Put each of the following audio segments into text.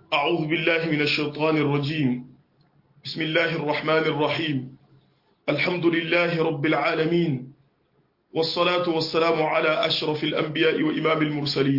أعوذ بالله من الشيطان الرجيم بسم الله الرحمن الرحيم الحمد لله رب العالمين والصلاة والسلام على أشرف الأنبياء وإمام المرسلين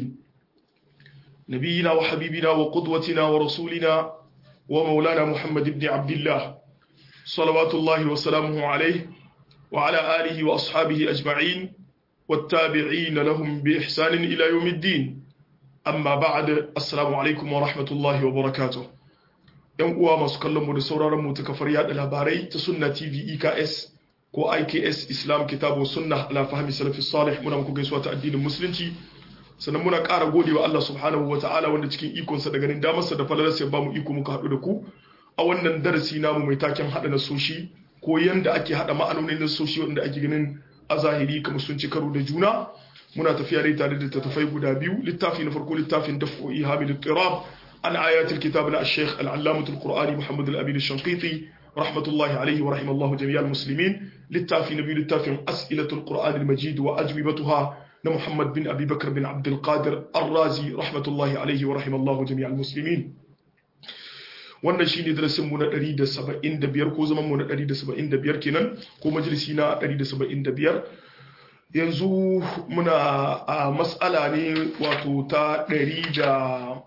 نبينا وحبيبنا وقدوتنا ورسولنا ومولانا محمد بن عبد الله صلوات الله وسلامه عليه وعلى آله وأصحابه أجمعين والتابعين لهم بإحسان إلى يوم الدين amma ba'ad assalamu alaikum wa rahmatullahi wa barakatuh yan uwa masu kallon mu da sauraron mu ta kafar yada labarai ta sunna tv eks ko iks islam kitabu sunna ala fahmi salafi salih muna muku gaisuwa ta addinin musulunci sannan muna ƙara gode wa Allah subhanahu wa ta'ala wanda cikin ikonsa da ganin damarsa da falalarsa ya bamu iko muka haɗu da ku a wannan darasi namu mai taken haɗa nasoshi ko yanda ake haɗa ma'anonin nasoshi wanda ake ganin a zahiri kamar sun ci karo da juna muna tafiya ne tare da tattafai guda biyu littafi na farko littafin daf'u ihamil ittirab an ayatul kitab na al-sheikh al-allamatul qur'ani muhammad al-amin al-shanqiti rahmatullahi alayhi wa rahimallahu jami'al muslimin littafi na biyu littafin as'ilatul qur'an al-majid wa ajwibatuha na muhammad bin abi bakr bin abd al-qadir ar-razi rahmatullahi alayhi wa rahimallahu jami'al muslimin wannan shine darasin mu na 175 ko zaman mu na 175 kenan ko majalisi na 175 yanzu muna a matsala ne wato ta ɗari da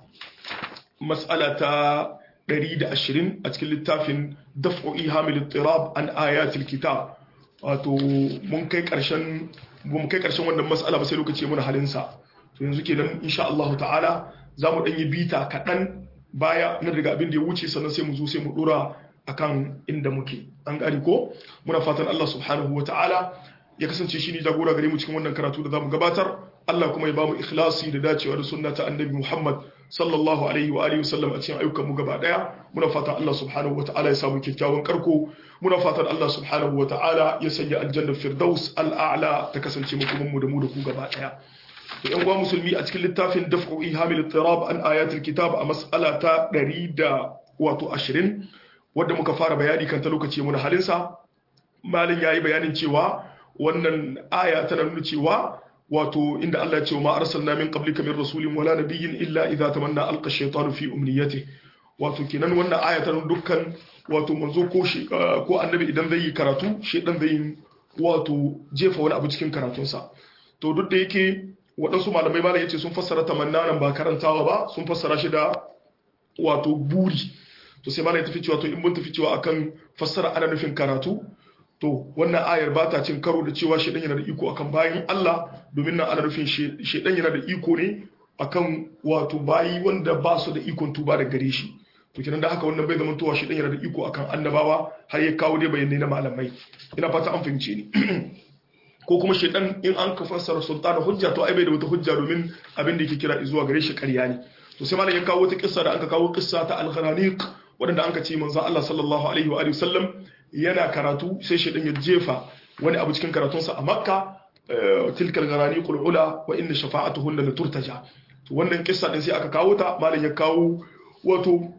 matsala ta ɗari da ashirin a cikin littafin daf'o'i hamil tirab an ayatul kitab wato mun kai ƙarshen mun kai ƙarshen wannan matsala ba sai lokaci muna halinsa to yanzu kenan insha Allah ta'ala za mu ɗan yi bita kaɗan baya na daga abin da ya wuce sannan sai mu zo sai mu ɗora akan inda muke an gani ko muna fatan Allah subhanahu wa ta'ala ya kasance shi ne jagora gare mu cikin wannan karatu da zamu gabatar Allah kuma ya bamu ikhlasi da dacewa da sunna ta annabi Muhammad sallallahu alaihi wa alihi wasallam a cikin ayyukan mu gaba daya muna fatan Allah subhanahu wa ta'ala ya samu kyakkyawan karko muna fatan Allah subhanahu wa ta'ala ya sanya aljanna firdaus al'a'la ta kasance mu kuma mu da mu da ku gaba daya to yan uwa musulmi a cikin littafin daf'u ihamil tirab an ayatul kitab a mas'ala ta 100 da wato 20 wanda muka fara bayani kan ta lokaci muna halinsa malin yayi bayanin cewa wannan aya tana nuna cewa wato inda Allah ya ce ma arsalna min qablika min rasulin wala nabiyyin illa idza tamanna alqa ash-shaytanu fi umniyati wato kenan wannan aya tana dukkan wato manzo ko shi ko annabi idan zai yi karatu shedan zai yi wato jefa wani abu cikin karatunsa to duk da yake waɗansu malamai malam yace sun fassara tamanna nan ba karantawa ba sun fassara shi da wato buri to sai malam ya tafi cewa to in mun tafi cewa akan fassara ana nufin karatu to wannan ayar ba ta cin karo da cewa shedan yana da iko akan bayin Allah domin nan ana nufin shedan yana da iko ne akan wato bayi wanda ba su da ikon tuba da gare shi to kenan da haka wannan bai zama towa shedan yana da iko akan annabawa har ya kawo dai bayanai na malamai ina fata an fahimce ni ko kuma shedan in an ka fassara sultana hujja to ai bai da wata hujja domin abin da yake kira zuwa gare shi ƙarya ne to sai malam ya kawo wata kissa da aka kawo kissa ta al-gharaniq wadanda an ka ce manzon Allah sallallahu alaihi wa alihi wasallam yana karatu sai shaidan ya jefa wani abu cikin karatunsa a makka tilkal garani qulula wa inna shafa'atuhunna la turtaja to wannan kissa din sai aka kawo ta malam ya kawo wato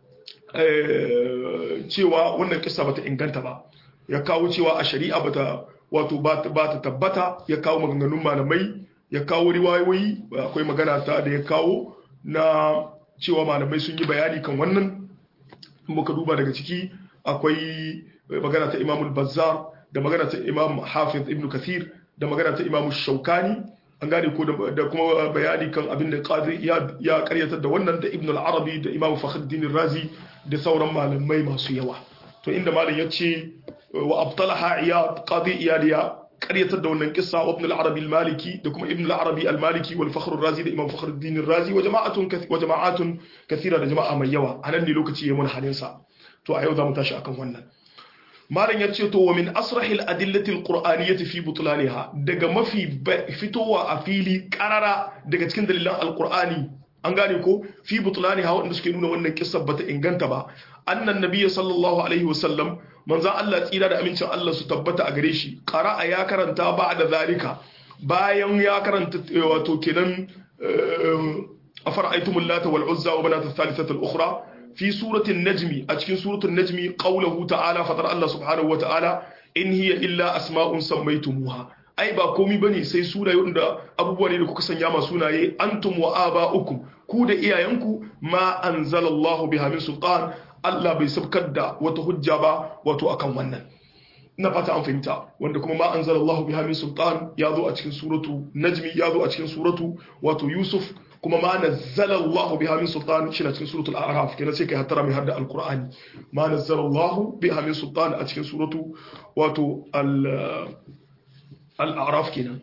cewa wannan kissa bata inganta ba ya kawo cewa a shari'a bata wato ba ta tabbata ya kawo maganganun malamai ya kawo riwayoyi akwai magana ta da ya kawo na cewa malamai sun yi bayani kan wannan muka duba daga ciki akwai magana ta imamul bazzar da magana ta imam hafiz ibn kathir da magana ta imam shaukani an gane ko da kuma bayani kan abin da qadi ya karyatar da wannan da ibn al-arabi da imam fakhruddin razi da sauran malamai masu yawa to inda malam yace wa abtalaha iyad qadi iyaliya karyatar da wannan kissa wa ibn al-arabi al-maliki da kuma ibn al-arabi al-maliki wal fakhr razi da imam fakhruddin razi wa jama'atun wa jama'atun kathira da jama'a mai yawa anan ne lokaci yayin halin sa to a yau za mu tashi akan wannan malam ya ce to wa min asrahil adillati alqur'aniyyati fi butlaniha daga mafi fitowa a fili karara daga cikin dalilan alqur'ani an gane ko fi butlaniha wanda suke nuna wannan kissa bata inganta ba annan nabiyyi sallallahu alaihi wasallam manzo Allah tsira da amincin Allah su tabbata a gare shi qara'a ya karanta ba'da zalika bayan ya karanta wato kenan afara'aytumul lata wal uzza wa manat ath-thalithata al-ukhra في سورة النجم أتكين سورة النجم قوله تعالى فطر الله سبحانه وتعالى إن هي إلا أسماء سميتموها ai ba komi bane sai sunaye wanda abubuwa ne da kuka sanya ma sunaye antum wa aba'ukum ku da iyayenku ma anzalallahu biha min sultan Allah bai sabkar da wata hujja ba wato akan wannan na fata an fahimta wanda kuma ma anzalallahu biha min sultan ya zo a cikin suratu najmi ya zo a cikin suratu wato yusuf kuma ma nazzalallahu biha min sultan shi na cikin suratul a'raf kenan sai kai hattara mai hadda alqur'ani ma nazzalallahu biha min sultan a cikin suratu wato al al-a'raf kenan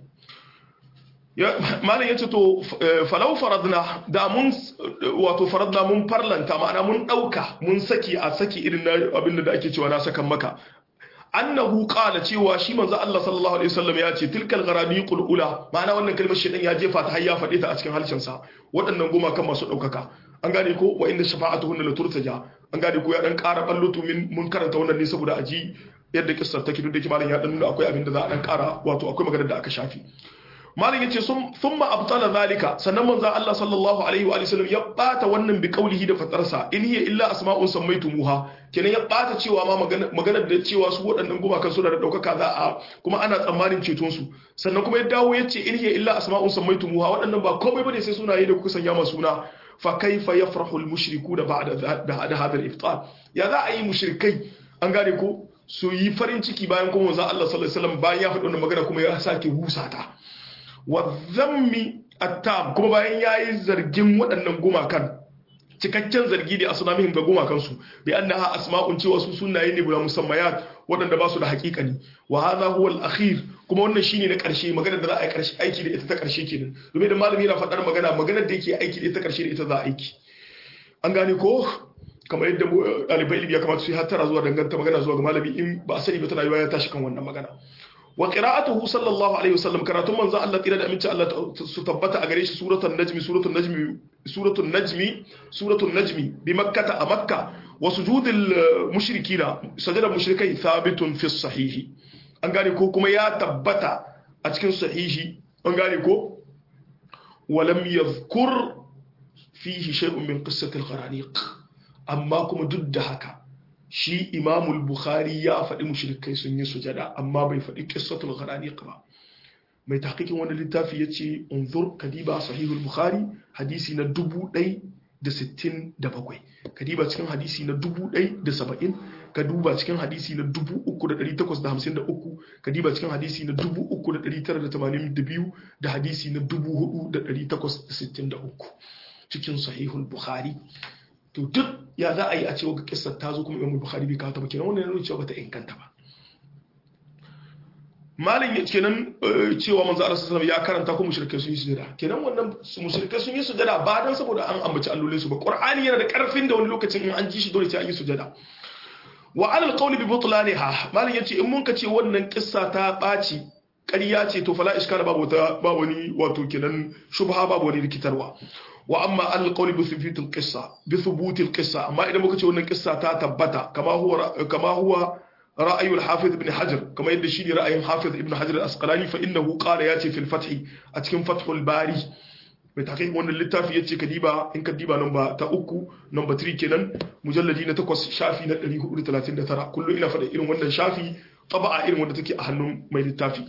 malam yace to falau faradna da mun wato faradna mun farlanta ma'ana mun dauka mun saki a saki irin abin da ake cewa na sakan maka annahu qala cewa shi manzo Allah sallallahu alaihi wasallam ya ce tilkal gharaniqul ula ma'ana wannan kalmar shedan ya jefa ta har ya fade ta a cikin halshen sa waɗannan goma kan masu daukaka an gane ko wa inda shafa'atuhunna la turtaja an gane ko ya dan ƙara ballutu min mun karanta wannan ne saboda aji yadda kissar take duk da malam ya dan nuna akwai abin da za a dan ƙara wato akwai maganar da aka shafi malam yace thumma abtala zalika sannan manzo Allah sallallahu alaihi wa sallam ya bata wannan bi qaulihi da fatarsa in hiya illa asma'un sammaytumuha kenan ya bata cewa ma maganar da cewa su waɗannan gumakan suna da daukaka za a kuma ana tsammanin ceton su sannan kuma ya dawo yace in hiya illa asma'un sammaytumuha waɗannan ba komai bane sai sunaye da kuka sanya ma suna fa kaifa yafrahu al-mushrikuna ba'da ba'da hadha al-iftar ya za a yi mushrikai an gane ko su yi farin ciki bayan kuma manzo Allah sallallahu alaihi wasallam bayan ya faɗi wannan magana kuma ya sake husata wa zammi attab kuma bayan yayi zargin waɗannan gumakan cikakken zargi da asnamihim ga gumakansu bi annaha asma'un cewa su sunaye ne bila musammayat waɗanda ba su da haƙiƙani wa hadha huwa al-akhir kuma wannan shine na ƙarshe magana da za a yi ƙarshe aiki da ita ta ƙarshe kenan domin da malami yana faɗar magana maganar da yake aiki da ita ƙarshe da ita za a aiki an gane ko kamar yadda ɗalibai ilimi ya kamata su yi hattara zuwa danganta magana zuwa ga malami in ba a sani ba tana yiwa ya tashi kan wannan magana wa qira'atuhu sallallahu alaihi wasallam karatun manzo Allah tira da aminci Allah su tabbata a gare shi suratul najmi suratul najmi suratul najmi suratul najmi bi makkah a makka wa sujudul mushrikina sajada mushrikai thabitun fi sahihi an gane ko kuma ya tabbata a cikin sahihi an gane ko wa lam yadhkur fihi shay'un min qissati al-gharaniq amma kuma duk da haka shi imamul bukhari ya faɗi mushrikai sun yi sujada amma bai faɗi qissatul gharaniq ba mai tahqiqin wannan littafi yace unzur kadiba sahihul bukhari hadisi na 1067 kadiba cikin hadisi na 1070 ka duba cikin hadisi na 3853 kadiba cikin hadisi na 3982 da hadisi na 4863 cikin sahihul bukhari to duk ya za a yi a cewa ga kissar ta zo kuma imam bukhari bai kawo ta ba kenan wannan yana cewa bata inganta ba malin ya kenan cewa manzo Allah sallallahu ya karanta ko mushrikai sun yi sujada kenan wannan mushrikai sun yi sujada ba dan saboda an ambaci allolin su ba qur'ani yana da karfin da wani lokacin in an ji shi dole sai an yi sujada wa ala alqawli bi butlaniha malin yace in mun ka ce wannan kissa ta baci ƙarya ce to fala iskala babu ta ba wani wato kenan shubha babu wani rikitarwa wa amma al qawli bi thubuti al qissa bi thubuti al qissa amma idan muka ce wannan qissa ta tabbata kama huwa kama huwa ra'ayi al hafiz ibn hajar kama yadda shi ne ra'ayin hafiz ibn hajar al asqalani fa innahu qala yati fi al fath a cikin fathul bari mai takai wannan littafi yace kadiba in kadiba namba ta uku namba 3 kenan mujalladi na 8 shafi na 439 kullu ina faɗa irin wannan shafi taba'a irin wanda take a hannun mai littafi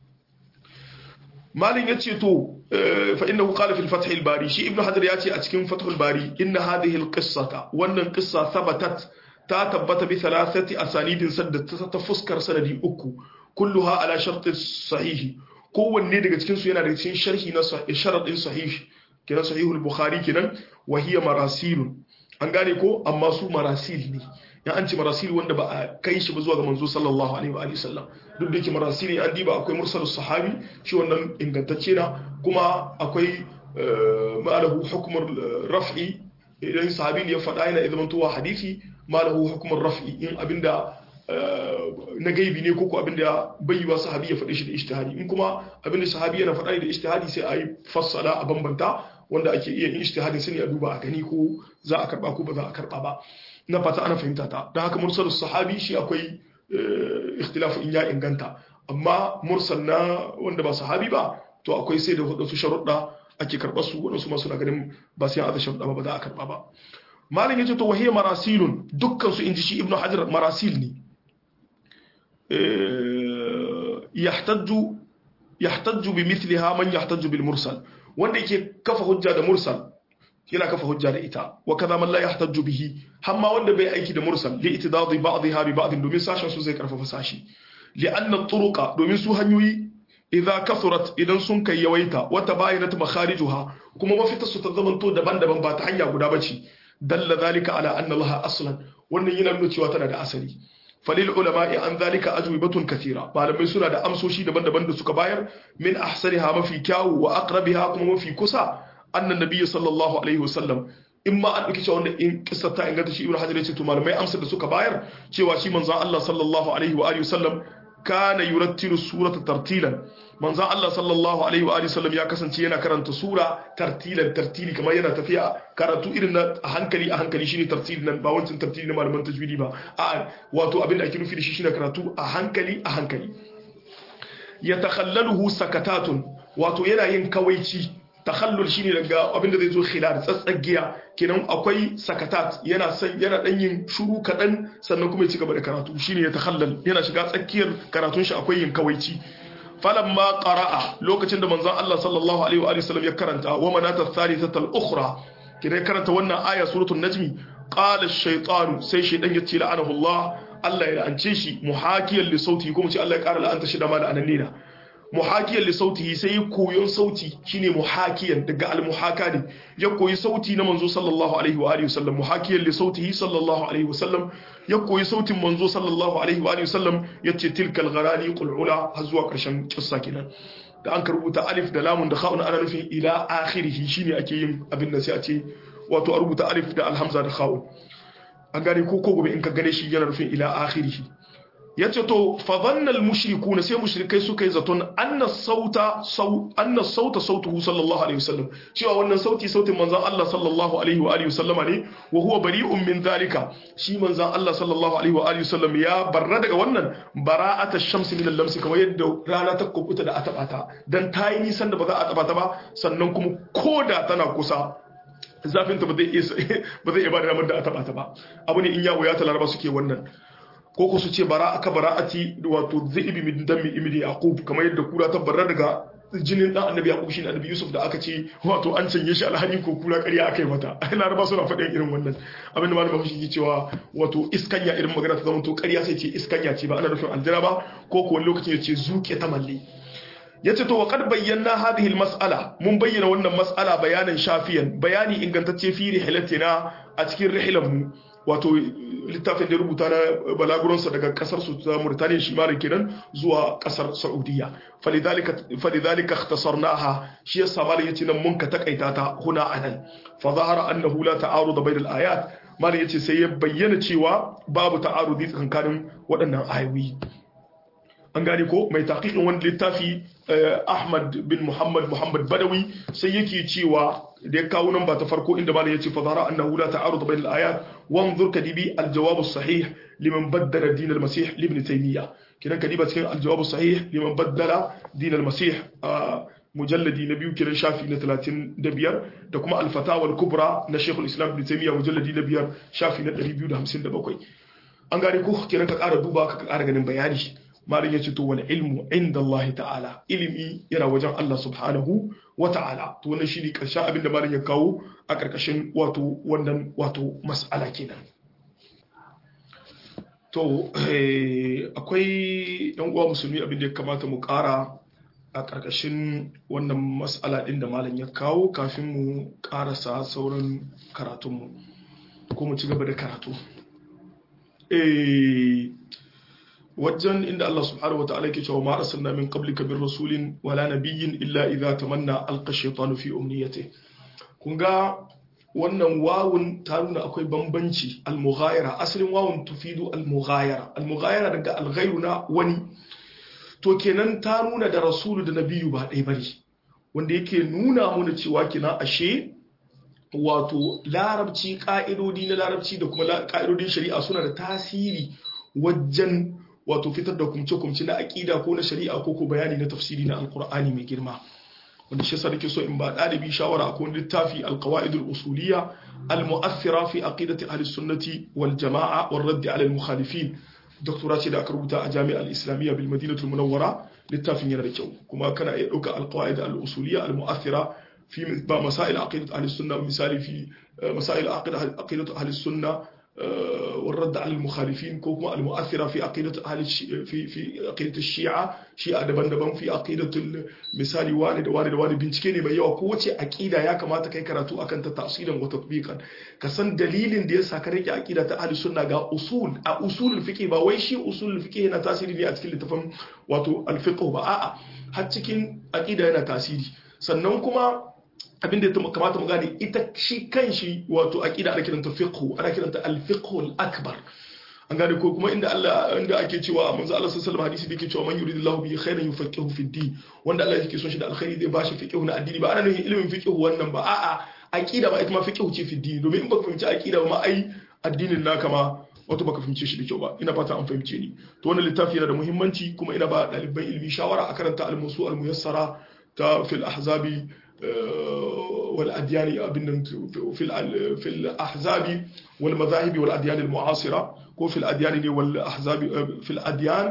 malin yace to fa innahu qala fil fath al bari shi ibnu hajar yace a cikin fath al bari inna hadhihi al qissata wannan qissa thabatat ta tabbata bi thalathati asanidin sadda ta fuskar sanadi uku kulluha ala shart sahih kowanne daga cikin su yana daga cikin sharhi na sharadin sahih kenan sahihul bukhari kenan wa hiya marasilun an gane ko amma su marasil ne ya an ce marasil wanda ba a kai shi ba zuwa ga manzo sallallahu alaihi wa alihi sallam duk da yake marasil ne an diba akwai mursalus sahabi shi wannan ingantacce na kuma akwai ma'alahu hukumar raf'i idan sahabi ne ya faɗa yana idan tuwa hadisi ma'alahu hukumar raf'i in abinda na gaibi ne ko abinda bai yi wa sahabi ya faɗi shi da ijtihadi in kuma abinda sahabi yana faɗa da ijtihadi sai a yi fassala a bambanta wanda ake iya yin ijtihadin sani a duba a gani ko za a karba ko ba za a karba ba na fata ana fahimta ta don haka mursal sahabi shi akwai ikhtilafu in ya inganta amma mursal na wanda ba sahabi ba to akwai sai da wadansu sharuɗa ake karɓar su wadansu ma suna ganin ba sai an sharuɗa ba ba za a karɓa ba malam yace to wahiyya marasilun dukkan su inji shi ibnu hajar marasil ne yahtaju yahtaju bi mithliha man yahtaju bil mursal wanda yake kafa hujja da mursal yana kafa hujja da ita wa kaza man la yahtaju bihi hamma wanda bai aiki da mursal li itidadi ba'dha bi ba'd domin sashen su zai karfafa sashi li anna turuqa domin su hanyoyi idza kathurat idan sun kai yawaita wa tabayinat makharijuha kuma mafita su ta zamanto daban-daban ba ta hanya guda bace dalla zalika ala anna laha aslan wannan yana nuna cewa tana da asali falil ulama'i an zalika ajwibatun kathira malamai suna da amsoshi daban-daban da suka bayar min ahsaniha mafi kyawu wa aqrabiha kuma mafi kusa annan nabiyyi sallallahu alaihi wasallam in ma an dauki cewa wanda in kissa ta inganta shi ibnu hajar ya ce to malamai amsar da suka bayar cewa shi manzon Allah sallallahu alaihi wa alihi wasallam kana yurattilu surata tartilan manzon Allah sallallahu alaihi wa alihi wasallam ya kasance yana karanta sura tartilan tartili kamar yana tafiya karatu irin na a hankali a hankali shine tartili nan ba wancan tartili na malaman tajwidi ba a wato abin da ake nufi da shi shine karatu a hankali a hankali yatakhallaluhu sakatatun wato yana yin kawaici takhallul shine daga abin da zai zo khilal tsatsagiya kenan akwai sakatat yana san yana dan yin shuru kadan sannan kuma ya ci gaba da karatu shine ya takhallal yana shiga tsakiyar karatun shi akwai yin kawaici falamma qara'a lokacin da manzon Allah sallallahu alaihi wa sallam ya karanta wa manata thalithata al-ukhra kidan karanta wannan aya suratul najmi qala ash-shaytanu sai shaydan ya ce la'anahu Allah Allah ya la'ance shi muhakiyan li sauti kuma ce Allah ya kara la'anta shi da ma da anannina muhakiyan li sautihi sai ya koyon sauti shine muhakiyan daga al-muhaka ne ya koyi sauti na manzo sallallahu alaihi wa alihi wasallam muhakiyan li sautihi sallallahu alaihi wasallam ya koyi sautin manzo sallallahu alaihi wa alihi wasallam yace tilkal gharani qul ula har zuwa karshen kissa kenan da an rubuta alif da lamun da kha'un ana nufin ila akhirih shine ake yin abin da sai a ce wato a rubuta alif da alhamza da kha'un an gane ko ko gobe in ka gane shi yana nufin ila akhirih ya ce to fadannal mushriku na sai mushrikai suka yi zaton anna sauta anna sauta sautuhu sallallahu alaihi wasallam cewa wannan sauti sautin manzon Allah sallallahu alaihi wa alihi wasallama ne wa huwa bari'un min zalika shi manzon Allah sallallahu alaihi wa alihi wasallam ya barra daga wannan bara'ata shamsi min al-lamsi kamar yadda rana ta kubuta da atabata dan tayi nisan da ba za a tabata ba sannan kuma koda tana kusa zafin ta ba zai ba zai iya ba da ramar da a tabata ba abu ne in yawo ya talaraba suke wannan ko ku su ce bara aka bara'ati wato zaibi min dammi ibni yaqub kamar yadda kura ta barra daga jinin dan annabi yaqub shine annabi yusuf da aka ce wato an canye shi alhani ko kura ƙarya aka yi mata laraba suna faɗin irin wannan abin da malamin shi ke cewa wato iskanya irin magana ta zama to ƙarya sai ce iskanya ce ba ana nufin aljira ba ko ko wani lokacin ya ce zuke ta malle yace to wa qad bayyana hadhihi almas'ala mun bayyana wannan mas'ala bayanan shafiyan bayani ingantacce fi rihlatina a cikin rihilan mu wato littafin da rubuta na balaguransa daga kasar su ta Mauritania shi malin kenan zuwa kasar Saudiya falidhalika falidhalika ikhtasarnaha shi yasa malin yace nan mun ka takaita ta huna anan fa zahara annahu la ta'arud bayna al-ayat malin yace sai ya bayyana cewa babu ta'arudi tsakanin waɗannan ayoyi an gane ko mai taqiqin wani littafi Ahmad bin Muhammad Muhammad Badawi sai yake cewa da ya kawo nan ba ta farko inda malam yace fa zara annahu la ta'arud bayna al-ayat wanzur kadibi al-jawab as-sahih liman baddala din al-masih ibn taymiya kidan kadiba cikin al-jawab as-sahih liman baddala din al-masih mujalladi na biyu kiran shafi na 35 da kuma al-fatawa al-kubra na Sheikh al-Islam ibn Taymiyyah mujalladi na biyar shafi na 257 an gane ko kiran ka ƙara duba ka ƙara ganin bayani malin ya ce to wani ilmu inda Allah ta'ala ilimi yana wajen Allah subhanahu wa ta'ala to wannan shi ne ƙarshen abin da malin ya kawo a ƙarƙashin wato wannan wato mas'ala kenan to akwai yan uwa musulmi abin da ya kamata mu ƙara a ƙarƙashin wannan mas'ala ɗin da malin ya kawo kafin mu ƙarasa sauran karatunmu ko mu ci gaba da karatu wajen inda Allah subhanahu wataala yake cewa ma arsalna min qablika bir rasulin wala nabiyyin illa idza tamanna alqa shaytanu fi umniyati kun ga wannan wawun ta nuna akwai bambanci al-mughayara asalin wawun tufidu al-mughayara al-mughayara daga al na wani to kenan ta nuna da rasulu da nabiyu ba ɗaya bane wanda yake nuna mana cewa kina ashe wato larabci ka'idodi na larabci da kuma ka'idodin shari'a suna da tasiri wajen wato fitar da kumce-kumce na aƙida ko na shari'a ko ko bayani na tafsiri na alkur'ani mai girma wanda shi yasa nake so in ba ɗalibi shawara akwai littafi alqawaidul usuliyya almu'athira fi aqidati ahli sunnati wal jama'a wal radd ala al mukhalifin doktora ce da aka rubuta a jami'ar islamiyya bil madinatul munawwara littafin yana da kyau kuma kana iya ɗauka alqawaid al usuliyya al mu'athira fi ba masail aqidat ahli sunna misali fi masail aqidat ahli sunna والرد على المخالفين كوكما المؤثرة في عقيدة أهل في في عقيدة الشيعة شيعة دبن دبن في عقيدة المثال والد والد والد bincike ne mai yawa ko wace aqida ya kamata kai karatu akan ta tafsirin wa tatbiqan ka san dalilin da yasa ka rike aqida ta ahli sunna ga usul a usulul fiqh ba wai shi usulul fiqh yana tasiri ne a cikin littafin wato al-fiqh ba a'a har cikin aqida yana tasiri sannan kuma abin da ya kamata mu gane ita shi kan shi wato aqida ana kiranta fiqh ana kiranta al-fiqh al-akbar an gane ko kuma inda Allah inda ake cewa manzo Allah sallallahu alaihi wasallam hadisi da yake cewa man yuridillahu bihi khairan yufaqihu fi din wanda Allah yake son shi da alkhairi zai bashi fiqh na addini ba ana nufin ilimin fiqh wannan ba a'a aqida ba ita ma fiqh ce fi din domin in baka fahimci aqida ba ma ai addinin naka ma wato baka fahimce shi da kyau ba ina fata an fahimce ni to wannan littafi yana da muhimmanci kuma ina ba ɗaliban ilimi shawara a karanta al-musu al-muyassara ta fil ahzabi والأديان في في الأحزاب والمذاهب والأديان المعاصرة وفي الأديان والأحزاب في الأديان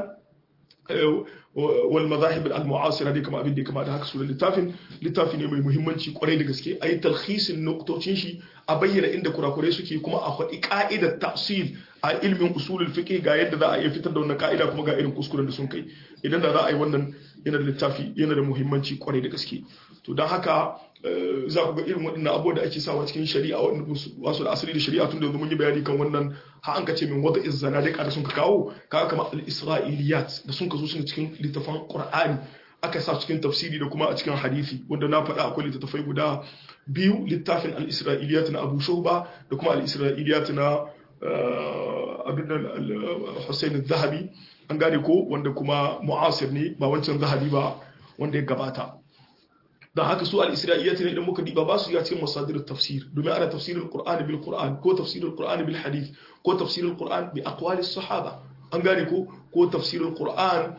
والمذاهب المعاصرة دي كما أبين دي كما ده هكسو للتافن للتافن يمي مهمنشي قرأي دي أي تلخيص النقطة شي أبين عند كرا كوري سكي كما أخذ قاعدة تأصيل a ilmin usulul fiqh ga yadda za a iya fitar da wannan ka'ida kuma ga irin kuskuren da sun kai idan da za a yi wannan yana da littafi yana da muhimmanci kwarai da gaske to don haka za ku ga irin waɗannan abubuwa da ake sawa cikin shari'a wanda wasu da asali da shari'a tun da yanzu mun yi bayani kan wannan ha an ka ce min wata izzana da sun ka kawo kaga kamar al-isra'iliyat da sun ka zo suna cikin littafan qur'ani aka sa cikin tafsiri da kuma a cikin hadisi wanda na faɗa akwai littattafai guda biyu littafin al-isra'iliyat na Abu Shuba da kuma al-isra'iliyat na abin da Hussein zahabi an gane ko wanda kuma mu'asir ne ba wancan zahabi ba wanda ya gabata don haka su al-isra'iliyat ne idan muka diba ba su ya cikin masadir tafsir domin ana tafsirin qur'an bil qur'an ko tafsirin qur'an bil hadith ko tafsirin qur'an bi aqwali sahaba an gane ko ko tafsirin qur'an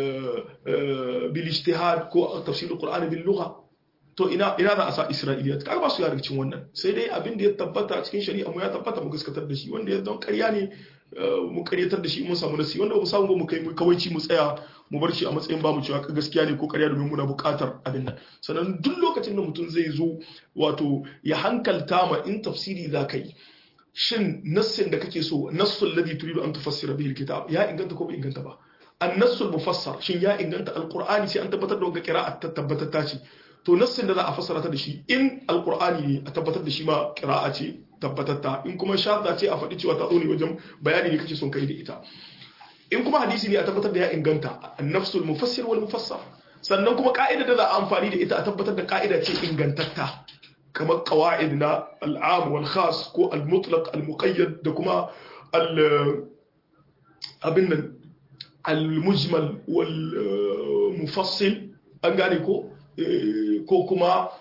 bil ijtihad ko tafsirin qur'an bil lugha to ina ina za a sa isra'iliyat kaga ba su yara cikin wannan sai dai abin da ya tabbata cikin shari'a mu ya tabbata mu gaskatar da shi wanda ya don ƙarya ne mu ƙaryatar da shi mun samu nasi wanda ba mu samu ba mu kai mu kawaici mu tsaya mu bar shi a matsayin ba mu cewa gaskiya ne ko ƙarya domin muna buƙatar abin nan sannan duk lokacin da mutum zai zo wato ya hankalta ma in tafsiri za ka yi shin nassin da kake so nassul ladhi turidu an tufassira bihi alkitab ya inganta ko bai inganta ba an-nassul mufassar shin ya inganta alqur'ani sai an tabbatar da wanga qira'a ta tabbatar ta ce to nassin da za a fassara ta da shi in alqur'ani ne a tabbatar da shi ma qira'a ce tabbatatta in kuma shadda ce a faɗi cewa ta zo ne wajen bayani ne kake son kai da ita in kuma hadisi ne a tabbatar da ya inganta an-nafsul mufassir wal mufassar sannan kuma ka'ida da za a amfani da ita a tabbatar da ka'ida ce ingantatta kamar qawaid na al'am wal khas ko al-mutlaq al-muqayyad da kuma al abin nan al-mujmal wal mufassil an gane ko ko kuma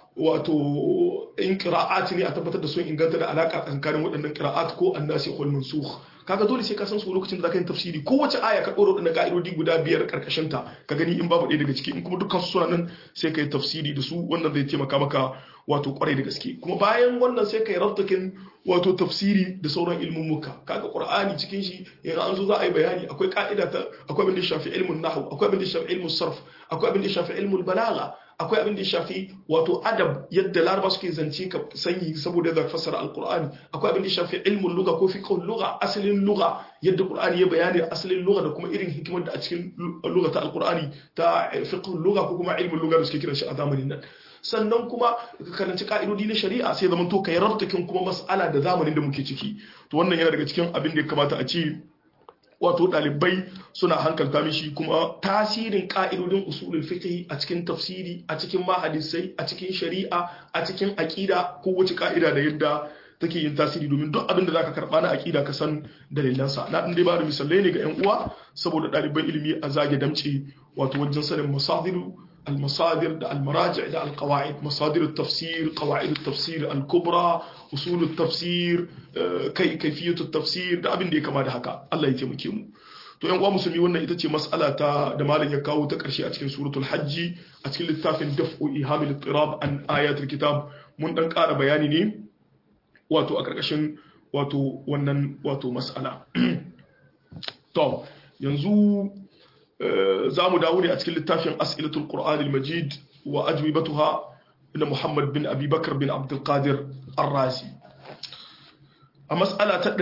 wato in qira'at ne a tabbatar da sun inganta da alaka tsakanin waɗannan qira'at ko annasi wal mansukh kaga dole sai ka san su lokacin da zaka yi tafsiri kowace aya ka dora waɗannan ka'idodi guda biyar karkashin ta ka gani in babu ɗaya daga ciki in kuma dukkan su suna nan sai ka yi tafsiri da su wannan zai taimaka maka wato kwarai da gaske kuma bayan wannan sai ka yi rabtakin wato tafsiri da sauran ilmummuka kaga qur'ani cikin shi yanzu an zo za a yi bayani akwai ka'ida ta akwai abin da shafi ilmun nahw akwai abin da shafi ilmun sarf akwai abin da shafi ilmun balagha akwai abin da shafi wato adab yadda laraba suke zance ka sanyi saboda da fassara alqur'ani akwai abin da shafi ilmun lugha ko fiqhul lugha asalin lugha yadda qur'ani ya bayani asalin lugha da kuma irin hikimar da a cikin lugha ta alqur'ani ta fiqhul lugha ko kuma ilmun lugha da suke kiran shi a zamanin nan sannan kuma ka karanci ka'idodi na shari'a sai zaman to kai rabtakin kuma mas'ala da zamanin da muke ciki to wannan yana daga cikin abin da ya kamata a ce wato ɗalibai suna hankalta mishi kuma tasirin ƙa'idodin usulul fiqh a cikin tafsiri a cikin mahadisai a cikin shari'a a cikin aƙida ko wace ƙa'ida da yadda take yin tasiri domin duk abin da zaka karba na aƙida ka san dalilansa na ɗan dai ba da misalai ne ga ƴan uwa saboda ɗaliban ilimi a zage damce wato wajen sanin masadiru المصادر ده المراجع ده القواعد مصادر التفسير قواعد التفسير الكبرى أصول التفسير كي كيفية التفسير ده abin da ya kama da haka Allah ya taimake mu to yan uwa musulmi wannan ita ce mas'ala ta da malam ya kawo ta karshe a cikin suratul hajji a cikin littafin daf'u ihamil ittirab an ayatul kitab mun dan ƙara bayani ne wato a karkashin wato wannan wato mas'ala to yanzu za mu dawo ne a cikin littafin as'ilatul qur'an al-majid wa ajwibatuha na Muhammad bin Abi Bakar bin Abdul Qadir Ar-Razi a mas'ala ta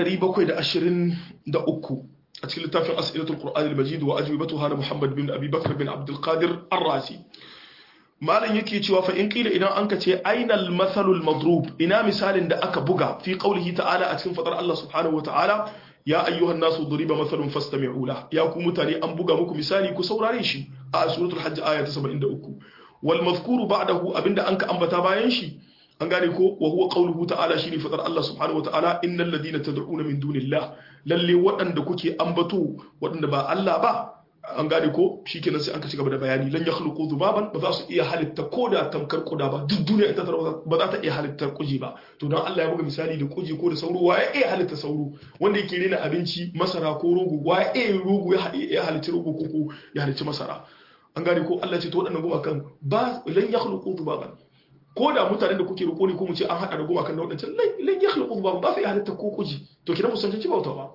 723 a cikin littafin As'ilatul Qur'an al-Majid wa ajwibatuha na Muhammad bin Abi Bakar bin Abdul Qadir Ar-Razi malam yake cewa fa in kila idan anka ce ainal mathalul madrub ina misalin da aka buga fi qaulihi ta'ala a cikin fadar Allah subhanahu wa ta'ala ya ayyuhan nasu duriba mathalun fastami'u la ya ku mutane an buga muku misali ku saurare shi a suratul hajj aya ta 73 wal mazkuru ba'dahu abinda anka ambata bayan shi an gane ko wa huwa qawluhu ta'ala shine fadar Allah subhanahu wa ta'ala innal ladina tad'una min dunillah lalle waɗanda kuke ambato waɗanda ba Allah ba an gane ko shikenan sai an ka cigaba da bayani lan yakhluqu dhubaban ba za su iya halitta koda tamkar kuda ba duk duniya ita ba za ta iya halitta kuji ba to dan Allah ya buga misali da kuji ko da sauro wa ya iya halitta sauro wanda yake rena abinci masara ko rogo wa ya iya rogo ya iya halitta rogo ko ko ya halitta masara an gane ko Allah ce to waɗannan gumakan ba lan yakhluqu dhubaban ko da mutanen da kuke roƙo ne ko mu ce an haɗa da gumakan da waɗancan lan yakhluqu dhubaban ba sai halitta ko kuji to kina musanci bauta ba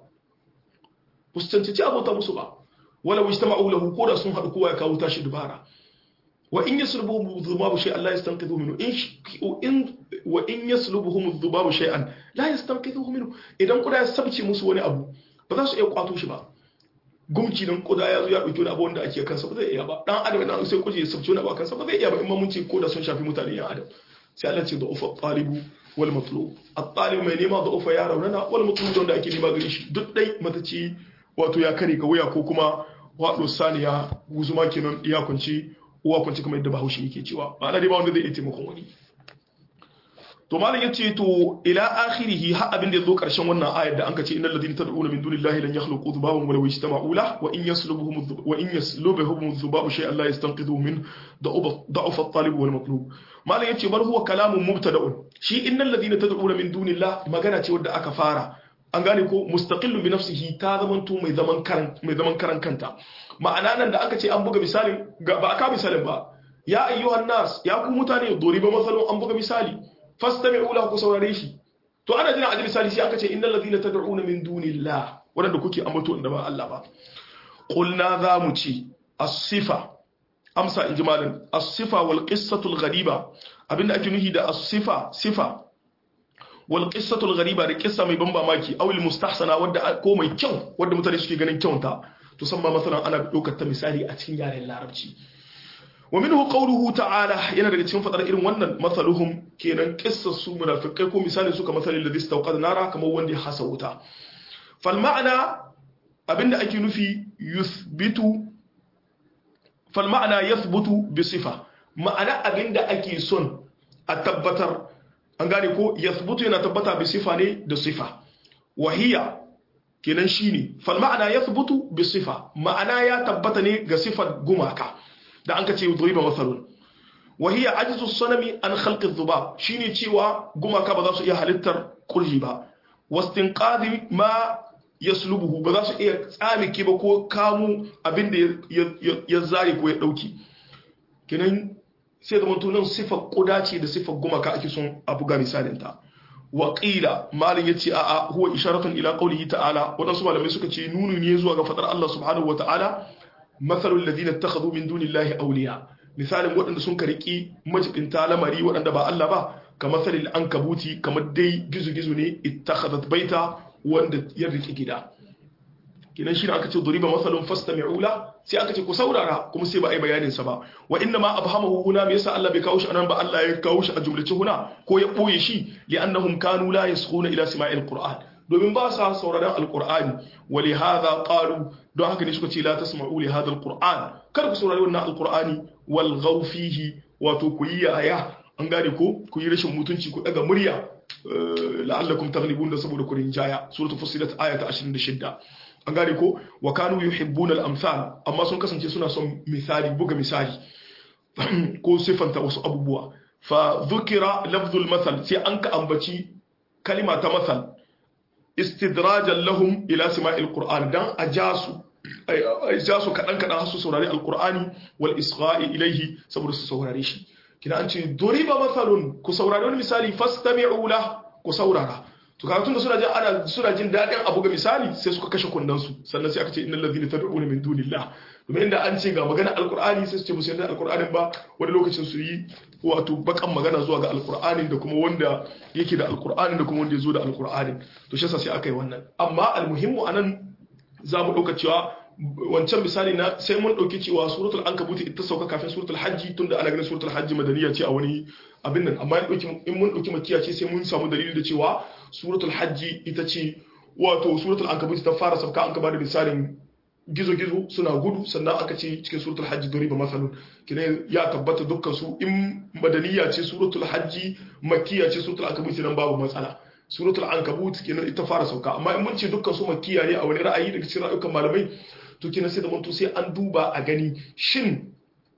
musanci abauta musu ba wala wajtama'u lahu koda sun hadu kowa ya kawo tashi dubara wa in yaslubuhum dhubabu shay'an la yastanqidhu minhu in wa in yaslubuhum dhubabu shay'an la yastanqidhu minhu idan kuda ya sabce musu wani abu ba za su iya kwato shi ba gumci dan kuda ya zo ya dauki wani abu wanda ake kansa ba zai iya ba dan adam idan sai kuje ya sabce wani abu kansa ba zai iya ba in ma mun ce koda sun shafi mutane yan adam sai Allah ce da'ufa talibu wal matlub at-talib mai nema da'ufa ya raunana wal matlub wanda ake nema gare shi duk dai mata ce wato ya kare ga wuya ko kuma waɗo saniya guzuma kenan ya kunci uwa kunci kamar yadda bahaushe yake cewa ma'ana dai ba wanda zai iya taimakon wani to malam yace to ila akhirihi har abin da yazo karshen wannan ayar da anka ce innal ladina tad'una min dunillahi lan yakhluqu dhubaban wa law ijtama'u la wa in yaslubuhum wa in yaslubuhum dhubabu shay'an la yastanqidhu min da'uf at-talib wal matlub malam yace bar huwa kalamun mubtada'un shi innal ladina tad'una min dunillahi magana ce wadda aka fara an gane ko mustaqillu bi nafsihi ta zamanto mai zaman karan mai zaman karan kanta ma'ana nan da aka ce an buga misalin ba aka misalin ba ya ayyuhan nas ya ku mutane doriba masalun an buga misali fastami'u lahu ku saurare shi to ana jira a misali sai aka ce innal ladina tad'una min dunillah wanda kuke ambato inda ba Allah ba qulna za mu ci as-sifa amsa in jimalin as-sifa wal qissatu al-ghariba abinda ake nuhi da as-sifa sifa wal qissatu al-ghariba da qissa mai ban mamaki aw al-mustahsana wadda ko mai kyau wadda mutane suke ganin kyauta to san ma masalan ana daukar ta misali a cikin yaren larabci wa minhu qawluhu ta'ala yana daga cikin fadar irin wannan masaluhum kenan qissar su munafikai ko misali suka masalin ladhi istawqada nara kamar wanda ya hasa wuta fal ma'ana abinda ake nufi yuthbitu fal ma'ana yathbutu bi sifa ma'ana abinda ake son a tabbatar an gane ko yathbutu yana tabbata bi sifa ne da sifa wahiya kenan shine fal ma'ana yathbutu bi sifa ma'ana ya tabbata ne ga sifar gumaka da an ka ce duriba masalun wahiya ajizu sanami an khalqi dhubab shine cewa gumaka ba za su iya halittar kurji ba wastinqadi ma yaslubuhu ba za su iya tsamike ba ko kamu abinda ya zare ko ya dauki kenan sai da mutunan sifar kuda ce da sifar gumaka ake son a buga misalin ta wa qila malin yace a a huwa isharatun ila qawlihi ta'ala wadansu malamai suka ce nunu ne zuwa ga fadar Allah subhanahu wa ta'ala mathalul ladina ittakhadhu min dunillahi awliya misalin waɗanda sun kariki majibinta lamari waɗanda ba Allah ba kamar salil ankabuti kamar dai gizo-gizo ne ittakhadhat baita wanda ya riki gida kinan shi ne aka ce duriba masalun fastami'ula sai aka ce ku saurara kuma sai ba a yi bayanin sa ba wa inna ma abhamahu huna me yasa Allah bai kawo shi anan ba Allah ya kawo shi a jumlace huna ko ya boye shi li'annahum kanu la yaskhuna ila sima'il qur'an domin ba sa sauraron alqur'ani wa li hadha qalu don haka ne suka ce la tasma'u li hadha alqur'an kar ku saurari wannan alqur'ani wal ghaw fihi wato ku yi yaya an gane ko ku yi rashin mutunci ku daga murya la'allakum taghlibun da saboda ku rinjaya suratul fussilat ayata 26 an gane ko wa kanu yuhibbuna al-amsal amma sun kasance suna son misali buga misali ko sifanta wasu abubuwa fa dhukira lafzul masal sai an ka ambaci kalima ta masal istidrajan lahum ila sima'il qur'an dan ajasu ajasu kadan kadan har su saurari alqur'ani wal isgha'i ilayhi saboda su saurare shi kina an ce duriba masalun ku saurari wani misali fastami'u la ku saurara to kaga tunda suna jin ana suna jin dadin abu ga misali sai suka kashe kunnan su sannan sai aka ce innal ladhina tad'una min dunillah domin inda an ce ga magana alqur'ani sai su ce musu yadda alqur'anin ba wani lokacin su yi wato bakan magana zuwa ga alqur'anin da kuma wanda yake da alqur'anin da kuma wanda ya zo da alqur'anin to shi yasa sai aka yi wannan amma almuhimmu anan za mu dauka cewa wancan misali na sai mun dauki cewa suratul ankabut ita sauka kafin suratul hajji tunda ana ganin suratul hajji madaniya ce a wani abin nan amma in mun dauki makiya ce sai mun samu dalili da cewa suratul hajji ita ce wato suratul ankabut ta fara sauka an ka bada misalin gizo-gizo suna gudu sannan aka ce cikin suratul hajji doriba masalun kina ya tabbata dukkan su in madaniya ce suratul hajji makkiya ce suratul ankabut nan babu matsala suratul ankabut kenan ita fara sauka amma in mun ce dukkan su makkiya ne a wani ra'ayi daga cikin ra'ayukan malamai to kenan sai da manto sai an duba a gani shin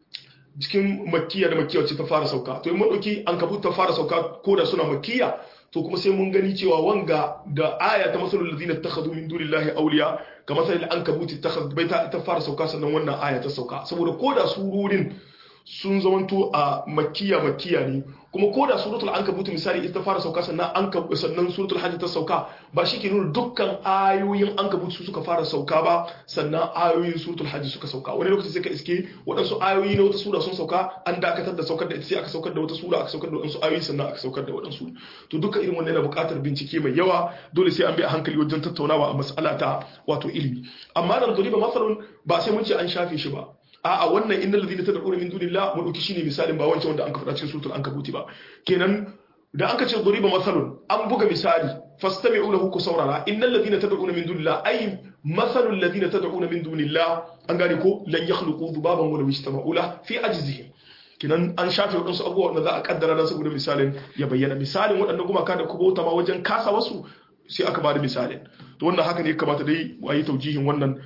cikin makkiya da makkiya ce ta fara sauka to in mun dauki ankabut ta fara sauka ko da suna makkiya to kuma sai mun gani cewa wanga da aya ta masalul ladina takhadhu min dunillahi awliya ka masalul ankabut takhadhu baita ta fara sauka sannan wannan aya ta sauka saboda ko da surorin sun zamanto a makkiya makkiya ne kuma ko da suratul ankabut misali ita fara sauka sannan ankabut sannan suratul hajj ta sauka ba shi ke nuna dukkan ayoyin ankabut su suka fara sauka ba sannan ayoyin suratul hajj suka sauka wani lokaci sai ka iske waɗansu ayoyi na wata sura sun sauka an dakatar da saukar da ita sai aka saukar da wata sura aka saukar da waɗansu ayoyi sannan aka saukar da waɗansu to duka irin wannan yana buƙatar bincike mai yawa dole sai an bi a hankali wajen tattaunawa a mas'ala ta wato ilimi amma nan duriba masalun ba sai mun ce an shafe shi ba a'a wannan innal ladina tad'una min dunillah mu dauki shine misalin ba wancan wanda an ka faɗa cikin suratul ankabuti ba kenan da an ka ce duriba masalun an buga misali fastami'u lahu ku saurara innal ladina tad'una min dunillah ay masalul ladina tad'una min dunillah an gane ko lan yakhluqu dhubaban wa law ijtama'u la fi ajzihim kinan an shafe waɗansu abubuwa wanda za a kaddara dan saboda misalin ya bayyana misalin waɗannan gumaka da kuma ma wajen kasa wasu sai aka bada misalin to wannan haka ne ya kamata dai a yi taujihin wannan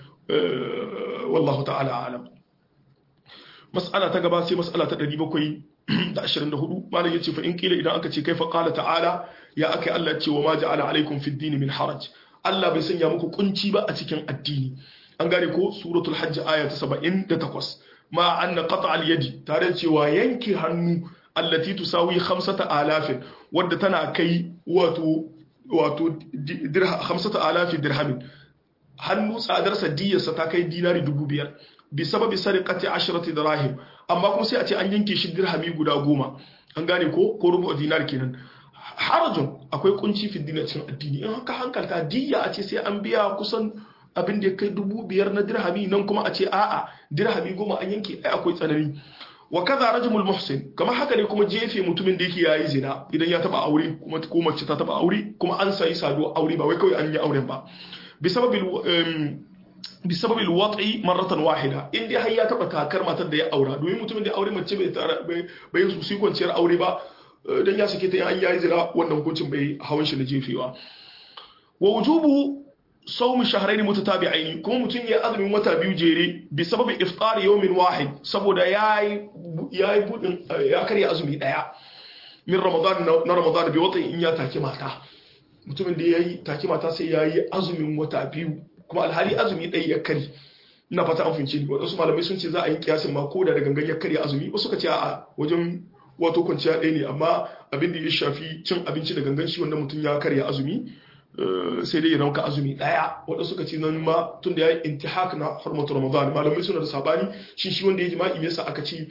wallahu ta'ala alam mas'ala ta gaba sai mas'ala ta 724 malam yace fa in kila idan aka ce kaifa qala ta'ala ya akai Allah ya ce wa ma ja'ala alaikum fid din min haraj Allah bai sanya muku kunci ba a cikin addini an gane ko suratul hajj aya ta 78 ma anna qata al yadi tare cewa yanke hannu allati tusawi 5000 wadda tana kai wato wato dirha 5000 dirhamin hannu tsadarsa diyarsa ta kai dinari 5000 bi sababi sariqati ashrati dirahim amma kuma sai a ce an yanke shi dirhami guda goma an gane ko ko rubu dinar kenan harajun akwai kunci fi dinar cikin addini in haka hankalta diya a ce sai an biya kusan abin da ya kai dubu biyar na dirhami nan kuma a ce a'a dirhami goma an yanke ai akwai tsanani wa kaza rajmul muhsin kamar haka ne kuma jefe mutumin da yake yayi zina idan ya taba aure kuma ko mace ta taba aure kuma an sayi saduwa aure ba wai kawai an yi auren ba bi sababil بسبب الوضع مرة واحدة in dai har ya taba kakar matar da ya aura domin mutumin da aure mace bai bai bai su kwanciyar aure ba dan ya sake ta an yayi zira wannan hukuncin bai hawan shi na jefewa wa wujubu sawm shahrayn mutatabi'ain kuma mutum ya azumin wata biyu jere bi sababi iftar yawmin wahid saboda yayi yayi budin ya karya azumi daya min ramadan na ramadan bi wata in ya take mata mutumin da yayi take mata sai yayi azumin wata biyu kuma alhali azumi ɗaya ya kari ina fata an fince ni wasu malamai sun ce za a yi kiyasin ma ko da da gangan ya karya azumi wasu ka ce a wajen wato kwanciya ɗaya ne amma abin da ya shafi cin abinci da gangan shi wannan mutum ya karya azumi sai dai ya rauka azumi ɗaya waɗansu suka ce nan ma tun da ya yi intihak na harmatu ramadan malamai suna da sabani shi shi wanda ya jima'i yasa aka ce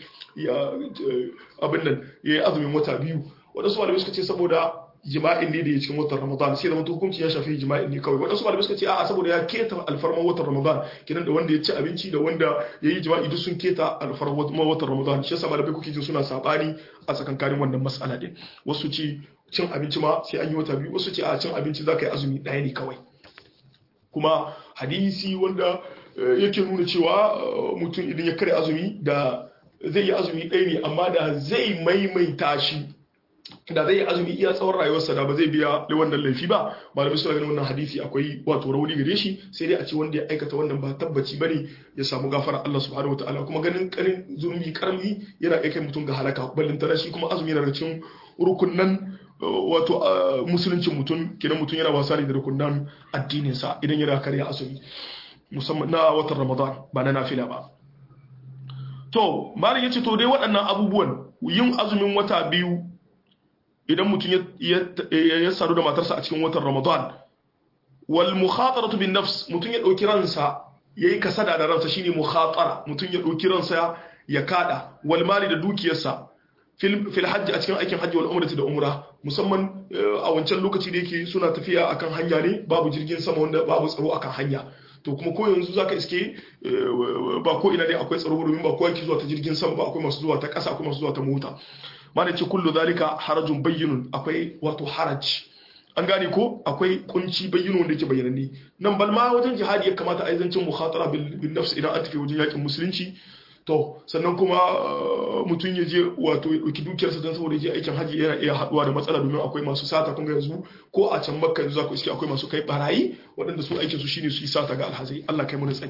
abin nan ya yi azumin wata biyu waɗansu malamai suka ce saboda jima'in ne da ya cikin watan Ramadan sai da mutum hukunci ya shafi jima'in ne kawai wadansu malamai suka ce a'a saboda ya keta alfarman watan Ramadan kidan da wanda ya ci abinci da wanda ya yi jima'i duk sun keta alfarman watan Ramadan shi yasa malamai kuke jin suna sabani a tsakankanin wannan mas'ala din wasu ci cin abinci ma sai an yi wata biyu wasu ce a cin abinci za ka yi azumi ɗaya ne kawai kuma hadisi wanda yake nuna cewa mutum idan ya kare azumi da zai yi azumi ɗaya ne amma da zai maimaita shi da zai yi azumi iya tsawon rayuwarsa da ba zai biya wannan laifi ba malamai suna ganin wannan hadisi akwai wato rauni gare shi sai dai a ce wanda ya aikata wannan ba tabbaci bane ya samu gafara Allah subhanahu wataala kuma ganin karin zunubi karami yana kai mutum ga halaka ballin tana shi kuma azumi yana cikin rukunnan wato musuluncin mutum kidan mutum yana wasa ne da rukunnan addinin sa idan yana karya azumi musamman na watan Ramadan ba na nafila ba to malam yace to dai waɗannan abubuwan yin azumin wata biyu idan mutum ya sadu da matarsa a cikin watan Ramadan wal mukhataratu bin nafs mutum ya dauki ransa yayi kasada da ransa shine mukhatara mutum ya dauki ransa ya kada wal mali da dukiyarsa fil hajji a cikin aikin hajji wal umrati da umra musamman a wancan lokaci da yake suna tafiya akan hanya ne babu jirgin sama wanda babu tsaro akan hanya to kuma ko yanzu zaka iske ba ko ina dai akwai tsaro domin ba ko yake zuwa ta jirgin sama ba akwai masu zuwa ta ƙasa akwai masu zuwa ta mota mana ce kullu zalika harajun bayyinun akwai wato haraj an gane ko akwai kunci bayyinu wanda yake bayyananne nan bal ma wajen jihadi ya kamata a yi zancen mukhatara bil nafs idan an tafi wajen yakin musulunci to sannan kuma mutum ya je wato ya ɗauki dukiyarsa don saboda je aikin hajji yana iya haɗuwa da matsala domin akwai masu sata kun ga yanzu ko a can makka yanzu za ku iske akwai masu kai barayi waɗanda su aikin su shine su yi sata ga alhazai Allah kai mu tsari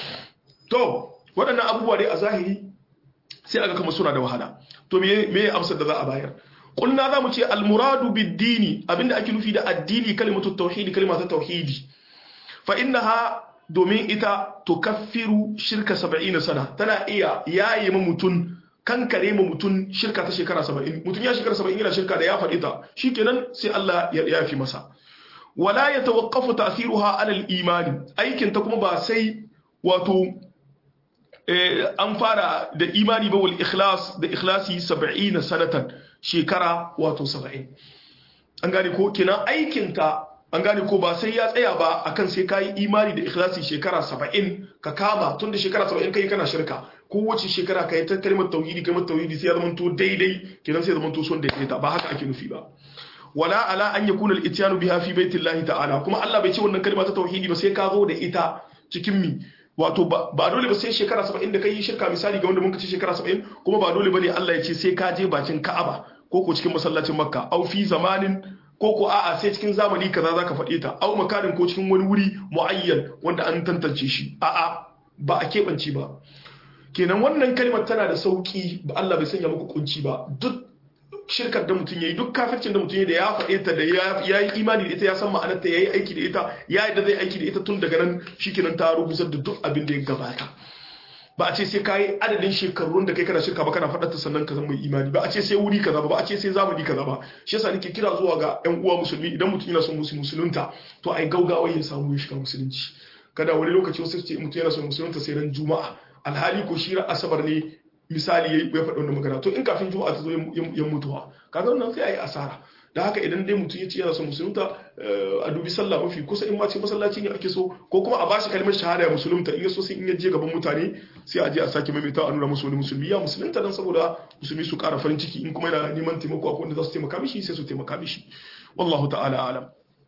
to waɗannan abubuwa dai a zahiri sai aga kamar suna da wahala to me me amsar da za a bayar kulna za mu ce almuradu bid-dini abinda ake nufi da addini kalimatu tauhidi kalimatu tauhidi fa innaha domin ita tukaffiru shirka 70 sana tana iya yaye ma mutun kankare ma mutun shirka ta shekara 70 mutun ya shekara 70 yana shirka da ya faɗi ta shikenan sai Allah ya yafi masa wala yatawaqqafu ta'thiruha 'ala al-iman aikin ta kuma ba sai wato an fara da imani ba wal ikhlas da ikhlasi 70 sanatan shekara wato 70 an gane ko kenan aikin ta an gane ko ba sai ya tsaya ba akan sai kayi imani da ikhlasi shekara 70 ka kama tun da shekara 70 kai kana shirka kowace shekara kai ta kalmar tauhidi kalmar tauhidi sai ya zama to daidai kenan sai ya zama to son daidaita ba haka ake nufi ba wala ala an yakuna al-ityanu biha fi baitillahi ta'ala kuma Allah bai ce wannan kalma ta tauhidi ba sai ka zo da ita cikin mi wato ba dole ba sai shekara 70 da kai shirka misali ga wanda mun ce shekara 70 kuma ba dole bane Allah ya ce sai ka je bakin Ka'aba ko ko cikin masallacin Makka au fi zamanin ko ko a'a sai cikin zamani kaza zaka faɗe ta au makarin ko cikin wani wuri muayyan wanda an tantance shi a'a ba a keɓance ba kenan wannan kalmar tana da sauki ba Allah bai sanya muku kunci ba duk shirkar da mutum yayi duk kafircin da mutum yayi da ya faɗe ta da ya yi imani da ita ya san ma'anarta ya yi aiki da ita ya yi da zai aiki da ita tun daga nan shikenan ta rubutar da duk abin da ya gabata ba a ce sai kayi adadin shekarun da kai kana shirka ba kana faɗar ta sannan ka zama mai imani ba a ce sai wuri kaza ba ba a ce sai zamani kaza ba shi yasa nake kira zuwa ga ƴan uwa musulmi idan mutum yana son musulunta to ai gaugawa ya samu ya shiga musulunci kada wani lokaci wasu ce mutum yana son musulunta sai ran juma'a alhali ko shi asabar ne misali ya faɗi wannan magana to in kafin juma'a ta zo ya mutuwa kaga wannan sai ayi asara da haka idan dai mutum ya ce yana son musulunta a dubi sallah mafi kusa in ma ce masallaci ne ake so ko kuma a bashi kalmar shahada ya musulunta in ya so sai in ya je gaban mutane sai a je a sake maimaita a nuna musu wani musulmi ya musulunta dan saboda musulmi su ƙara farin ciki in kuma yana neman taimako akwai wanda za su taimaka mishi sai su taimaka mishi wallahu ta'ala alam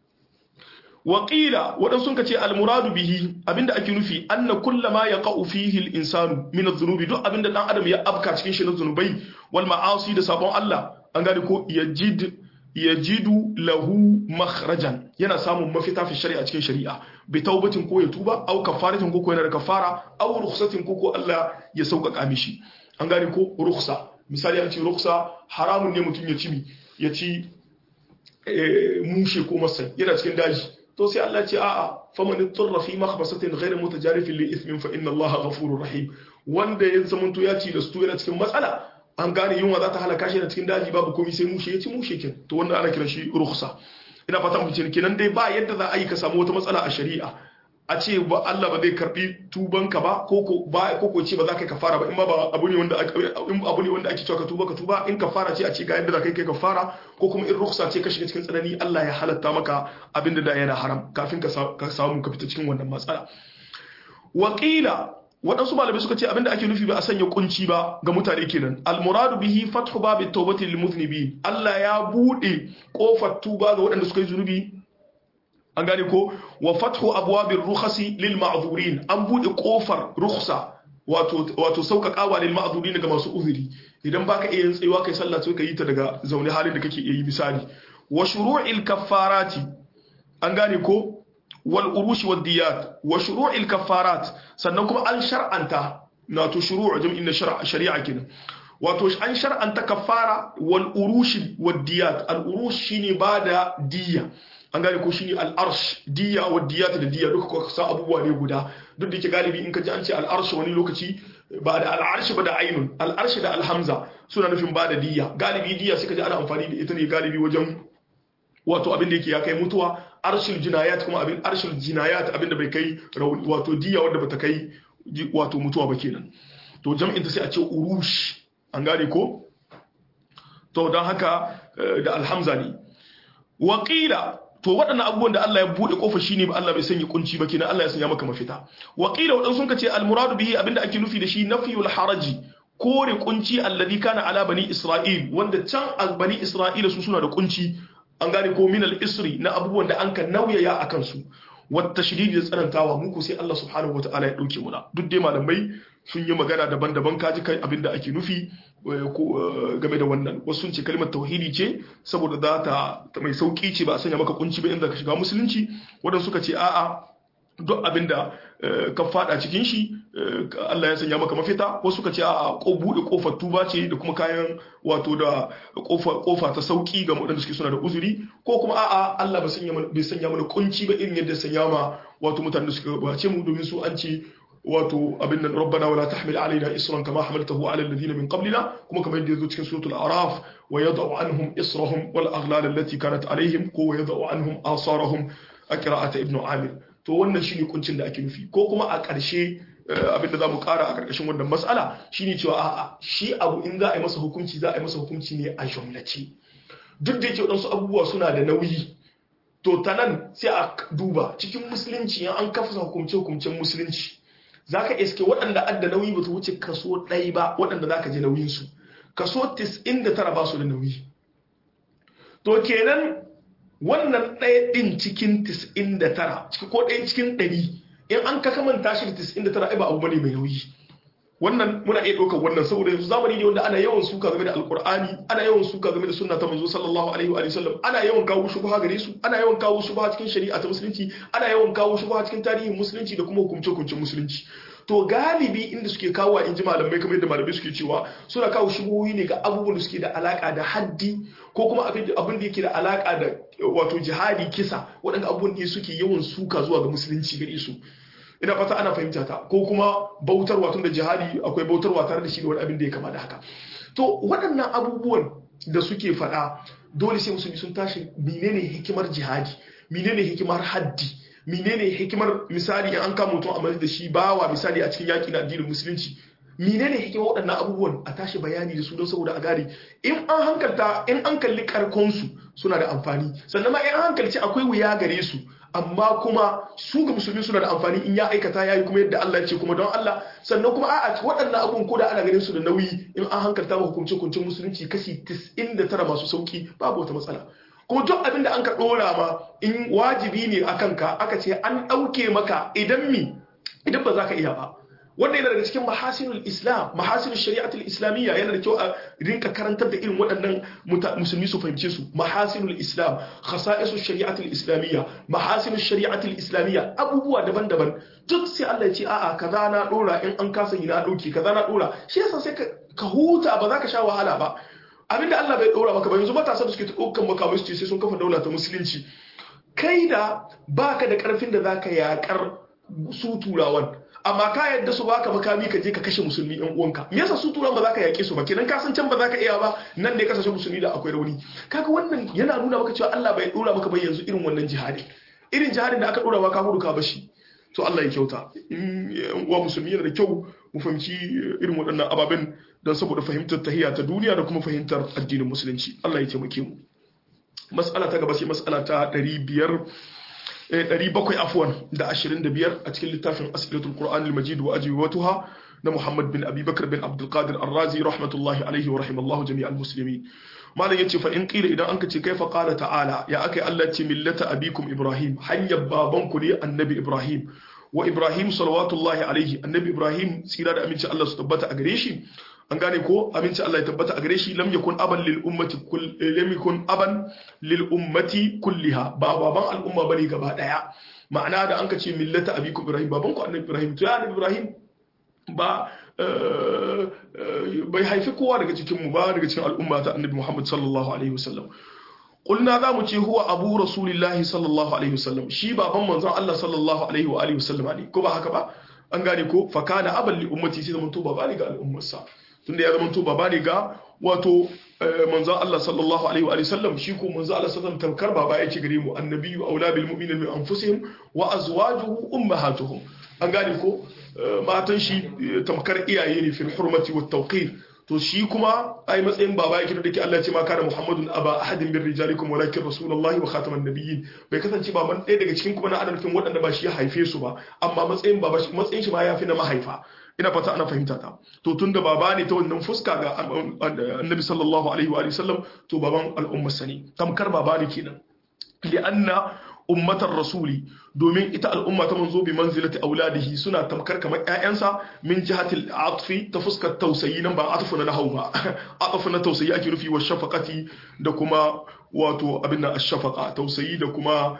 waƙila waɗansu ka ce almuradu bihi abinda ake nufi anna kulla ma ya ƙa'u fihi al-insanu min adh-dhunubi duk abinda dan adam ya afka cikin shi na zunubai wal ma'asi da sabon Allah an gane ko yajid yajidu lahu makhrajan yana samun mafita fi shari'a cikin shari'a bi taubatin ko ya tuba aw kafaratin ko ko yana da kafara aw rukhsatin ko ko Allah ya sauƙaƙa mishi an gane ko rukhsa misali an ce rukhsa haramun ne mutum ya ci mi ya ci mushe ko masai yana cikin daji to sai Allah ce a'a faman turra fi makhbasatin ghayr mutajarifin li ithmin fa inna Allah ghafurur rahim wanda ya zamanto ya ci da su yana cikin matsala an gane yunwa za ta halaka shi da cikin daji babu komai sai mushe ya ci mushe kin to wannan ana kiran shi rukhsa ina fata mu ce kenan dai ba yadda za a yi ka samu wata matsala a shari'a a ce ba Allah ba zai karbi tubanka ba ko ko ba ko ko ce ba za ka kafara ba in ba abu ne wanda in abu ne wanda ake cewa ka tuba ka tuba in kafara ce a ce ga yadda za ka kai kafara ko kuma in rukhsa ce ka shiga cikin tsanani Allah ya halatta maka abinda da yana haram kafin ka samu ka fita cikin wannan matsala waqila waɗansu malamai suka ce abinda ake nufi ba a sanya kunci ba ga mutane kenan almuradu bihi fathu babi tawbati lil mudhnibin Allah ya bude kofar tuba ga waɗanda suka yi zunubi an gane ko wa fathu abwabir rukhasi lil ma'dhurin an bude kofar rukhsa wato wato sauƙaƙawa lil ma'dhurin ga masu uzuri idan baka iya yin tsayuwa kai sallah sai ka yi ta daga zaune halin da kake iya yi misali wa shuru'il kaffarati an gane ko wal urushi wad diyat wa shuru'il kaffarat sannan kuma an shar'anta wato shuru'u jam'in na shari'a kenan wato an shar'anta kaffara wal urushi wad diyat al urush shine bada diya an gane ko shine al-arsh diya wa diyat da diya duka ko sa abubuwa ne guda duk da yake galibi in ka ji an ce al-arsh wani lokaci ba da al-arsh ba da ainun al-arsh da al-hamza suna nufin ba da diya galibi diya suka ji ana amfani da ita ne galibi wajen wato abin da yake ya kai mutuwa arshil jinayat kuma abin arshil jinayat abin da bai kai rauni wato diya wanda bata kai wato mutuwa ba kenan to jam'in ta sai a ce urush an gane ko to don haka da alhamza ne waƙila to waɗannan abubuwan da Allah ya buɗe ƙofa shine ba Allah bai sanya kunci ba kenan Allah ya sanya maka mafita waƙila waɗansu sun ce almuradu bihi abinda ake nufi da shi nafiyul haraji kore kunci alladhi kana ala bani isra'il wanda can a bani isra'ila su suna da kunci an gane ko min al-isri na abubuwan da an ka nauyaya akan su wata shiridi da tsanantawa muku sai Allah subhanahu wataala ya dauke muna duk dai malamai sun yi magana daban-daban kaji kai abinda ake nufi game da wannan wasu sun ce kalmar tauhidi ce saboda za ta mai sauki ce ba a sanya maka kunci ba inda ka shiga musulunci wadanda suka ce a'a duk abinda ka fada cikin shi Allah ya sanya maka mafita wasu suka ce a'a ko bude kofar tuba ce da kuma kayan wato da kofa ta sauki ga waɗanda suke suna da uzuri ko kuma a'a Allah bai sanya mana kunci ba irin yadda sanya ma wato mutanen da suka bace mu domin su an ce wato abin nan rabbana wala tahmil alaina isran kama hamaltahu ala alladhina min qablina kuma kamar yadda yazo cikin suratul a'raf wa yad'u anhum israhum wal aghlal allati kanat alaihim ko wa yad'u anhum asarahum a qira'ata ibnu amir to wannan shine kuncin da ake nufi ko kuma a ƙarshe abin da zamu ƙara a ƙarƙashin wannan mas'ala shine cewa a'a shi abu in za a yi masa hukunci za a yi masa hukunci ne a jumlace duk da yake wadansu abubuwa suna da nauyi to ta nan sai a duba cikin musulunci an kafa hukumce-hukumcen musulunci za ka iske waɗanda adda nauyi ba su wuce kaso ɗaya ba waɗanda za ka je nauyinsu kaso 99 ba su da nauyi to kenan wannan ɗaya ɗin cikin 99 ko ɗaya cikin 100 in an ka kamanta shi da 99 ai ba abu bane mai nauyi wannan muna iya ɗaukar wannan saboda yanzu zamani ne wanda ana yawan suka game da alkur'ani ana yawan suka game da sunna ta manzo sallallahu alaihi wa sallam ana yawan kawo shubha gare su ana yawan kawo shubha cikin shari'a ta musulunci ana yawan kawo shubha cikin tarihin musulunci da kuma hukumce-hukumcen musulunci to galibi inda suke kawo in ji malamai kamar yadda malamai suke cewa suna kawo shubuhoyi ne ga abubuwan da suke da alaka da haddi ko kuma abin da yake da alaka da wato jihadi kisa waɗanda abubuwan ne suke yawan suka zuwa ga musulunci gare su ina fata ana fahimta ta ko kuma bautarwa tun da jihadi akwai bautarwa tare da shi da wani abin da ya kama da haka to waɗannan abubuwan da suke faɗa dole sai musulmi sun tashi menene hikimar jihadi menene hikimar haddi menene hikimar misali in an kama mutum a da shi bawa misali a cikin yaƙi na addinin musulunci menene hikimar waɗannan abubuwan a tashi bayani da su don saboda a gane in an hankalta in an kalli karkonsu suna da amfani sannan ma in an hankalci akwai wuya gare su amma kuma su ga musulmi suna da amfani in ya aikata ya yi kuma yadda Allah ce kuma don Allah sannan kuma a'a waɗannan abubuwan ko da ana ganin su da nauyi in an hankalta ma hukunce hukuncin musulunci kashi 99 masu sauki babu wata matsala kuma duk abin da an ka ɗora ma in wajibi ne a kanka aka ce an ɗauke maka idan mi idan ba za ka iya ba wanda yana daga cikin mahasinul islam mahasinul shari'atul islamiyya yana da kyau a rinka karantar da irin waɗannan musulmi su fahimce su mahasinul islam khasa'isul shari'atul islamiyya mahasinul shari'atul islamiyya abubuwa daban-daban duk sai Allah ya ce a'a kaza na dora in an kasa yi na dauke kaza na dora shi yasa sai ka huta ba za ka sha wahala ba abinda Allah bai dora maka ba yanzu matasa da suke ta ɗaukan makamai su ce sai sun kafa daula ta musulunci kai da baka da karfin da zaka yakar su turawan amma ka yadda su baka makami ka je ka kashe musulmi yan uwanka me yasa su turan ba za ka yake su ba kenan ka san can ba za ka iya ba nan ne kasashen musulmi da akwai rauni kaga wannan yana nuna maka cewa Allah bai dora maka ba yanzu irin wannan jihadi irin jihadin da aka dora maka hudu ka bashi to Allah ya kyauta in yan uwa musulmi yana da kyau mu fahimci irin waɗannan ababen don saboda fahimtar tahiyya ta duniya da kuma fahimtar addinin musulunci Allah ya taimake mu mas'ala ta gaba sai mas'ala ta 500 700 afwan da 25 a cikin littafin asilatul qur'an al-majid wa ajwatuha na Muhammad bin Abi Bakr bin Abdul Qadir Ar-Razi rahmatullahi alaihi wa rahimallahu jami'al muslimin malam yace fa in qila idan anka ce kaifa qala ta'ala ya akai Allah ce millata abikum Ibrahim hanyar babanku ne annabi Ibrahim wa Ibrahim salawatullahi alaihi annabi Ibrahim tsira da aminci Allah su tabbata a gare shi an gane ko aminci Allah ya tabbata a gare shi lam yakun aban lil ummati kull lam yakun aban lil ummati kulliha ba baban al'umma bane gaba daya ma'ana da an ka ce millata abikum ibrahim baban ku annabi ibrahim to ya annabi ibrahim ba bai haifi kowa daga cikin mu ba daga cikin al'umma ta annabi muhammad sallallahu alaihi wasallam qulna za mu ce huwa abu rasulillahi sallallahu alaihi wasallam shi baban manzon Allah sallallahu alaihi wa alihi wasallam ne ko ba haka ba an gane ko fa kana aban li ummati sai zaman to baba ne ga al'ummarsa tunda ya zaman to baba ne ga wato manzon Allah sallallahu alaihi wa sallam shi ko manzon Allah sallallahu alaihi tamkar baba yake gare mu annabiyyu aula bil mu'minina min anfusihim wa azwajuhu ummahatuhum an gane ko matan shi tamkar iyaye ne fil hurmati wat tawqir to shi kuma ai matsayin baba yake da ke Allah ya ce ma kana Muhammadun aba ahadin min rijalikum walakin rasulullahi wa khataman nabiyyin bai kasance baban ɗaya daga cikin kuma na adalfin waɗanda ba shi ya haife su ba amma matsayin baba matsayin shi ma ya fi na mahaifa ina fata ana fahimta ta to tunda baba ne ta wannan fuska ga annabi sallallahu alaihi wa sallam to baban al'ummar sani tamkar baba ne kenan li'anna ummatar rasuli domin ita al'umma ta manzo bi manzilati auladihi suna tamkar kamar ƴaƴansa min jihatil atfi ta fuskar tausayi nan ba atfu na nahau ba atfu na tausayi ake nufi wa shafaqati da kuma wato abin nan ash-shafaqa tausayi da kuma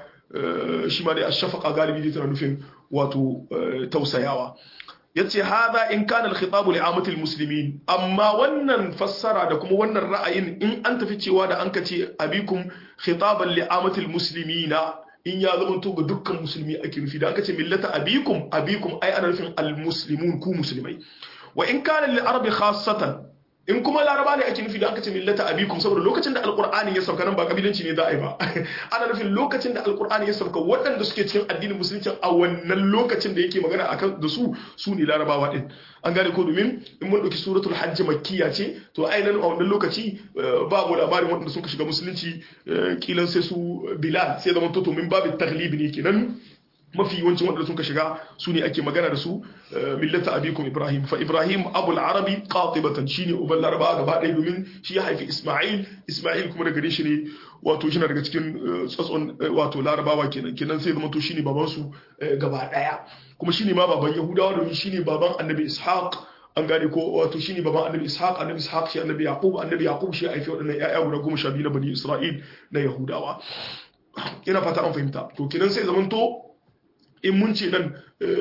shi ma dai ash-shafaqa galibi dai tana nufin wato tausayawa yace hada in kana al-khitab li amatil muslimin amma wannan fassara da kuma wannan ra'ayin in an tafi cewa da an kace abikum khitaban li amatil muslimina in ya zama to ga dukkan musulmi ake nufi da aka ce millata abikum abikum ai ana nufin al-muslimun ku musulmai wa in kana lil arabi khassatan in kuma laraba ne ake nufi da aka ce millata abikum saboda lokacin da alqur'ani ya sauka nan ba kabilanci ne za a yi ba ana nufin lokacin da alqur'ani ya sauka waɗanda suke cikin addinin musulunci a wannan lokacin da yake magana akan da su su ne larabawa din an gane ko domin in mun ɗauki suratul hajj makkiya ce to ainihin a wannan lokaci babu labarin waɗanda suka shiga musulunci kilan sai su bilal sai zama to min babu taglibi ne kenan mafi yawancin waɗanda suka shiga su ne ake magana da su millata abikum ibrahim fa ibrahim abul arabi qatibatan shine uban laraba gaba ɗaya domin shi ya haifi isma'il isma'il kuma daga shi ne wato shi daga cikin tsatson wato larabawa kenan kenan sai zama to shine baban su gaba ɗaya kuma shine ma baban yahudawa domin shine baban annabi ishaq an gane ko wato shine baban annabi ishaq annabi ishaq shi annabi yaqub annabi yaqub shi haifi waɗannan ƴaƴa guda goma sha biyu na bani isra'il na yahudawa ina fata an fahimta to kenan sai zamanto in mun ce nan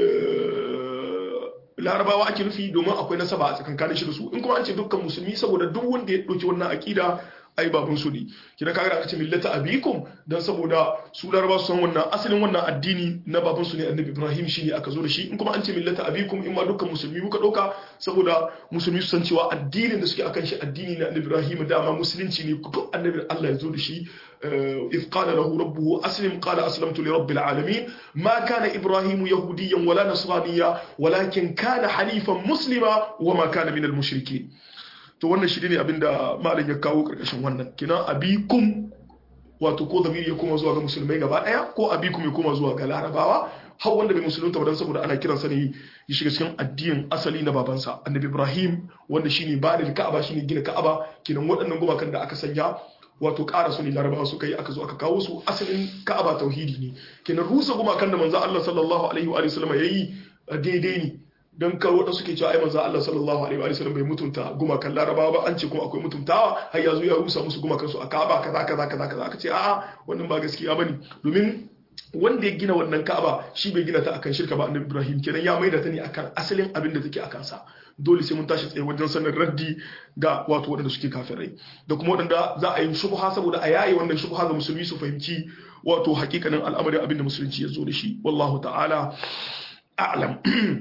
larabawa ake nufi domin akwai nasaba a tsakankanin shi da su in kuma an ce dukkan musulmi saboda duk wanda ya ɗauki wannan aƙida ai baban su ne kina kaga da aka ce millata abikum dan saboda su laraba su san wannan asalin wannan addini na baban su ne annabi ibrahim shine aka zo da shi in kuma an ce millata abikum in ma dukkan musulmi muka dauka saboda musulmi su san cewa addinin da suke akan shi addini na annabi ibrahim dama musulunci ne duk annabi Allah ya zo da shi إذ قال له ربه أسلم قال أسلمت لرب العالمين ما كان إبراهيم يهوديا ولا نصرانيا ولكن كان حنيفا مسلما وما كان من المشركين to wannan shi ne abinda malam ya kawo karkashin wannan kina abikum wato ko zamiri ya koma zuwa ga musulmai gaba daya ko abikum ya koma zuwa ga larabawa har wanda bai musulunta ba dan saboda ana kiransa ne ya shiga cikin addinin asali na babansa annabi ibrahim wanda shine bani ka'aba shine gina ka'aba kinan waɗannan gumakan da aka sanya wato ƙara su ne larabawa suka yi aka zo aka kawo su asalin ka'aba tauhidi ne kenan rusa gumakan da manzo Allah sallallahu alaihi wa sallam yayi daidai ne don kar waɗanda suke cewa ai manzo Allah sallallahu alaihi wa sallam bai mutunta gumakan larabawa ba an ce kuma akwai mutuntawa har ya zo ya rusa musu gumakan su a ka'aba kaza kaza kaza kaza aka ce a'a wannan ba gaskiya bane domin wanda ya gina wannan ka'aba shi bai gina ta akan shirka ba annabi Ibrahim kenan ya maida ta ne akan asalin abin da take akan sa dole sai mun tashi tsaye wajen sanin raddi ga wato waɗanda suke kafirai da kuma waɗanda za a yi shubha saboda a yayi wannan shubha ga musulmi su fahimci wato hakikanin al'amarin abin da musulunci ya zo da shi wallahu ta'ala a'lam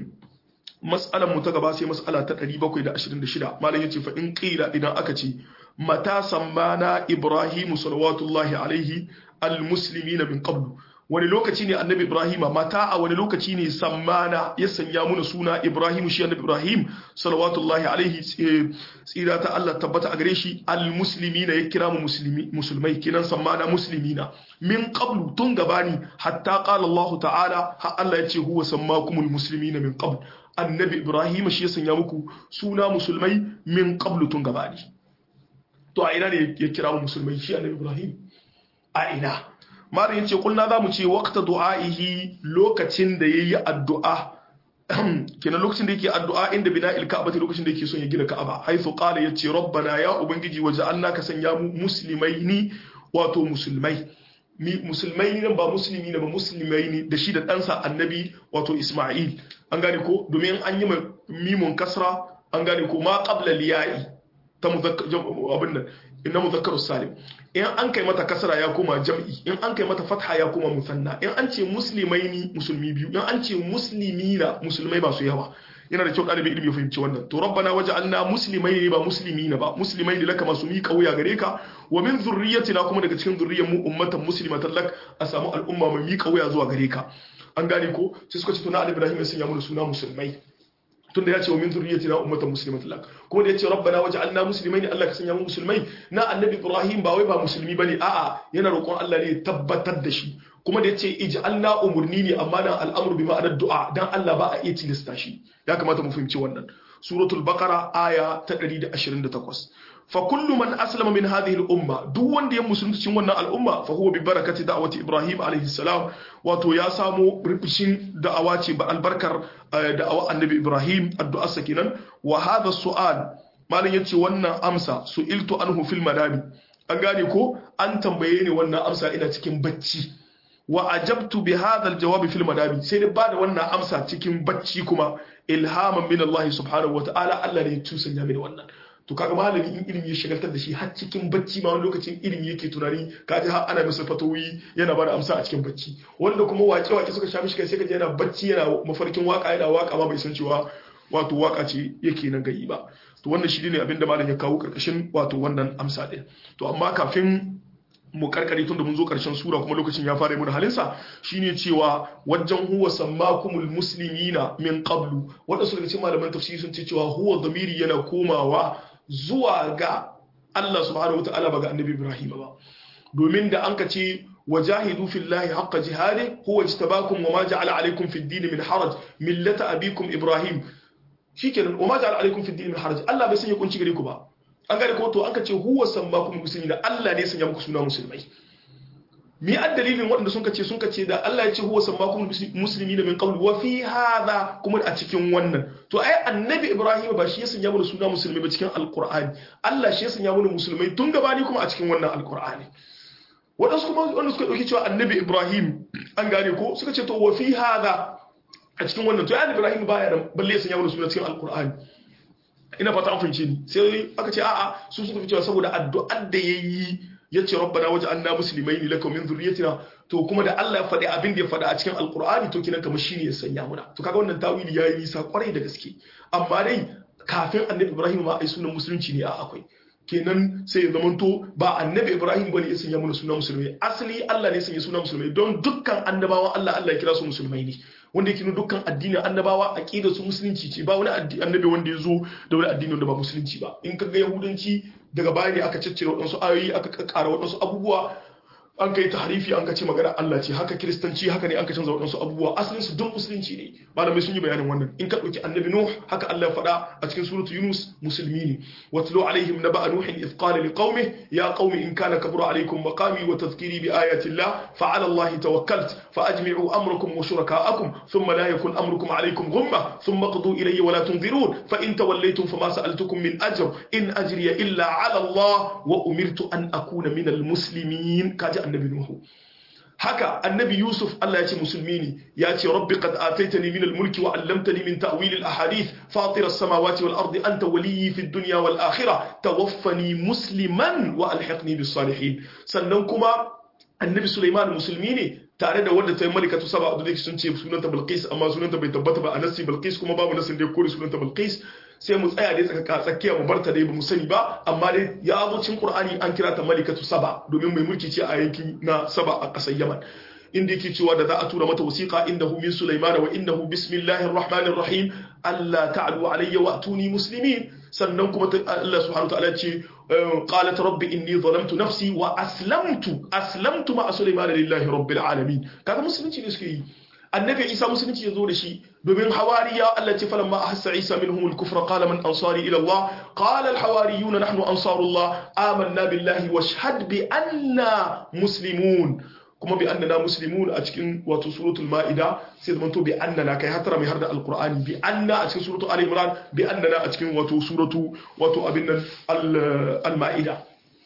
mas'alan mu ta gaba sai mas'ala ta 726 malam yace fa in qila idan aka ce mata sammana ibrahimu salawatullahi alaihi almuslimina min qablu wani lokaci ne annabi ibrahima mata a wani lokaci ne sammana ya sanya muna suna ibrahimu shi annabi ibrahim salawatullahi alaihi tsira ta Allah tabbata a gare shi almuslimina ya kira mu musulmai kinan sammana muslimina min qablu tun gabani hatta qala Allah ta'ala ha Allah ya ce huwa sammakumul muslimina min qabl annabi ibrahim shi ya sanya muku suna musulmai min qablu tun gabani to a ina ne ya kira mu musulmai shi annabi ibrahim a ina malam yace kulna zamu ce waqta du'aihi lokacin da yayi addu'a kenan lokacin da yake addu'a inda bina'il ka'bati lokacin da yake son ya gina ka'aba haythu qala yace rabbana ya ubangiji waja'alna ka sanya mu muslimaini wato musulmai musulmai nan ba musulmi ne ba musulmai ne da shi da ɗansa annabi wato isma'il an gane ko domin an yi mimun kasra an gane ko ma qabla liya'i ta abin nan inna mudhakkaru salim in an kai mata kasra ya koma jam'i in an kai mata fatha ya koma musanna in an ce muslimaini musulmi biyu in an ce muslimina musulmai masu yawa yana da kyau ɗalibin ilimi ya fahimci wannan to rabbana waj'alna muslimaini ba muslimina ba muslimaini laka masu miƙa wuya gare ka wa min zurriyyatina kuma daga cikin zurriyyar mu ummatan muslimatan lak a samu al'umma mai miƙa wuya zuwa gare ka an gane ko sai suka ce to na Ibrahim ya sanya mu suna musulmai tunda ya ce wa min zurriyyatina ummatan muslimatan lak kuma da ya ce rabbana waj'alna muslimaini Allah ka sanya mu musulmai na annabi Ibrahim ba wai ba musulmi bane a'a yana roƙon Allah ne ya tabbatar da shi kuma da ya ce ij'alna umurni ne amma dan al'amru bi ma'anar du'a dan Allah ba a iya tilasta shi ya kamata mu fahimci wannan suratul baqara aya ta 128 fa kullu man aslama min hadhihi al-umma duk wanda ya musulunta cikin wannan al'umma fa huwa bi barakati da'wati ibrahim alayhi salam wato ya samu rubishin da'awa ce ba albarkar da'awa annabi ibrahim addu'a sakinan wa hadha su'al malam yace wannan amsa su'iltu anhu fil manami an gane ko an tambaye ni wannan amsa ina cikin bacci wa ajabtu bi hadha al-jawab fil manami sai da bada wannan amsa cikin bacci kuma ilhaman min Allah subhanahu wa ta'ala Allah ne ya tusanya mini wannan to kaga malami in ilimi ya shagaltar da shi har cikin bacci ma wani lokacin ilimi yake tunani kaji har ana masa fatawi yana bada amsa a cikin bacci wanda kuma wake wake suka sha mishi kai sai kaje yana bacci yana mafarkin waka yana waka ma bai san cewa wato waka ce yake nan gayi ba to wannan shi ne abinda malam ya kawo karkashin wato wannan amsa din to amma kafin mu karkare tun da mun zo karshen sura kuma lokacin ya fara mun halinsa shine cewa wajen huwa sammakumul muslimina min qablu wadansu daga cikin malaman tafsiri sun ce cewa huwa dhamiri yana komawa zuwa ga Allah subhanahu wataala ba ga annabi Ibrahim ba domin da an ka ce wajahidu fillahi haqqa jihadi huwa ijtabakum wa ma ja'ala alaykum fid din min haraj millata abikum Ibrahim shikenan wa ma ja'ala alaykum fid din min haraj Allah bai sanya kunci gare ku ba an gane ko to an ka ce huwa sammakum muslimina Allah ne sanya muku suna musulmai mi an dalilin waɗanda sun ce sun ce da Allah ya ce huwa sammakum muslimina min qabl wa fi hadha kuma a cikin wannan to ai annabi Ibrahim ba shi ya sanya mana suna musulmai ba cikin alqur'ani Allah shi ya sanya mana musulmai tun gabani kuma a cikin wannan alqur'ani waɗansu kuma wanda suka ɗauki cewa annabi Ibrahim an gane ko suka ce to wa fi hadha a cikin wannan to ya Ibrahim baya da balle ya sanya mana suna cikin alqur'ani ina fata an fahimce ni sai aka ce a'a su suka fi cewa saboda addu'ar da yayi yace rabbana waj'alna muslimaini laka min dhurriyyatina to kuma da Allah ya faɗi abin da ya faɗa a cikin alqur'ani to kinan kamar shine ya sanya muna to kaga wannan tawili yayi nisa kwarai da gaske amma dai kafin annabi Ibrahim ma ai sunan musulunci ne a akwai kenan sai ya zamanto ba annabi Ibrahim bane ya sanya mana sunan musulmai asali Allah ne ya sanya sunan musulmai don dukkan annabawan Allah Allah ya kira su musulmai ne wanda yake dukkan addinin annabawa aqida su musulunci ce ba wani annabi wanda ya zo da wani addini wanda ba musulunci ba in kaga yahudanci daga baya ne aka ciccire waɗansu ayoyi aka kakkara waɗansu abubuwa an kai tahrifi an ka ce magana Allah ce haka kiristanci haka ne an ka canza waɗansu abubuwa asalin su duk musulunci ne malamai sun yi bayanin wannan in ka ɗauki annabi nuh haka Allah ya faɗa a cikin suratu yunus musulmi ne watlu alaihim naba nuhin idh qala liqaumihi ya qaumi in kana kabura alaikum maqami wa tadhkiri bi ayati Allah fa ala Allah tawakkalt fa ajmi'u amrakum wa shuraka'akum thumma la yakun amrukum alaikum ghumma thumma qadu ilayya wa la tunzirun fa in tawallaytum fama sa'altukum min ajr in ajriya illa ala Allah wa umirtu an akuna min al-muslimin kaji annabi Nuhu haka annabi Yusuf Allah ya ce musulmi ne ya ce rabbi qad ataitani min al-mulki wa 'allamtani min ta'wil al-ahadith fatir as-samawati wal ardi anta waliyyi fid dunya wal akhirah tawaffani musliman wa alhiqni bis salihin sannan kuma annabi Sulaiman musulmi ne tare da wanda ta yi malikatu saba da sun ce sunanta Bilqis amma sunanta bai tabbata ba a nasi Bilqis kuma babu nasin da ya kore sunanta Bilqis sai mu tsaya dai tsaka tsakiya mu barta dai bamu sani ba amma dai ya zo cikin Qur'ani an kira ta malikatu saba domin mai mulki ce a yankin na saba a ƙasar Yaman inda yake cewa da za a tura mata wasiqa innahu min Sulaiman wa innahu bismillahir rahmanir rahim alla ta'lu alayya wa atuni muslimin sannan kuma Allah subhanahu wa ta'ala ce qalat rabbi inni zalamtu nafsi wa aslamtu aslamtu ma Sulaiman lillahi rabbil alamin kaga musulunci ne suke yi annabi isa musulunci ya zo da shi domin hawariya Allah ce falamma ahassa isa minhum al-kufra qala man ansari ila Allah qala al-hawariyuna nahnu ansarullah amanna billahi washhad bi anna muslimun kuma bi annana muslimun a cikin wato suratul maida sai zaman to bi annana kai hatara mai harda alqur'ani bi anna a cikin suratul ali imran bi annana a cikin wato suratu wato abin nan al-maida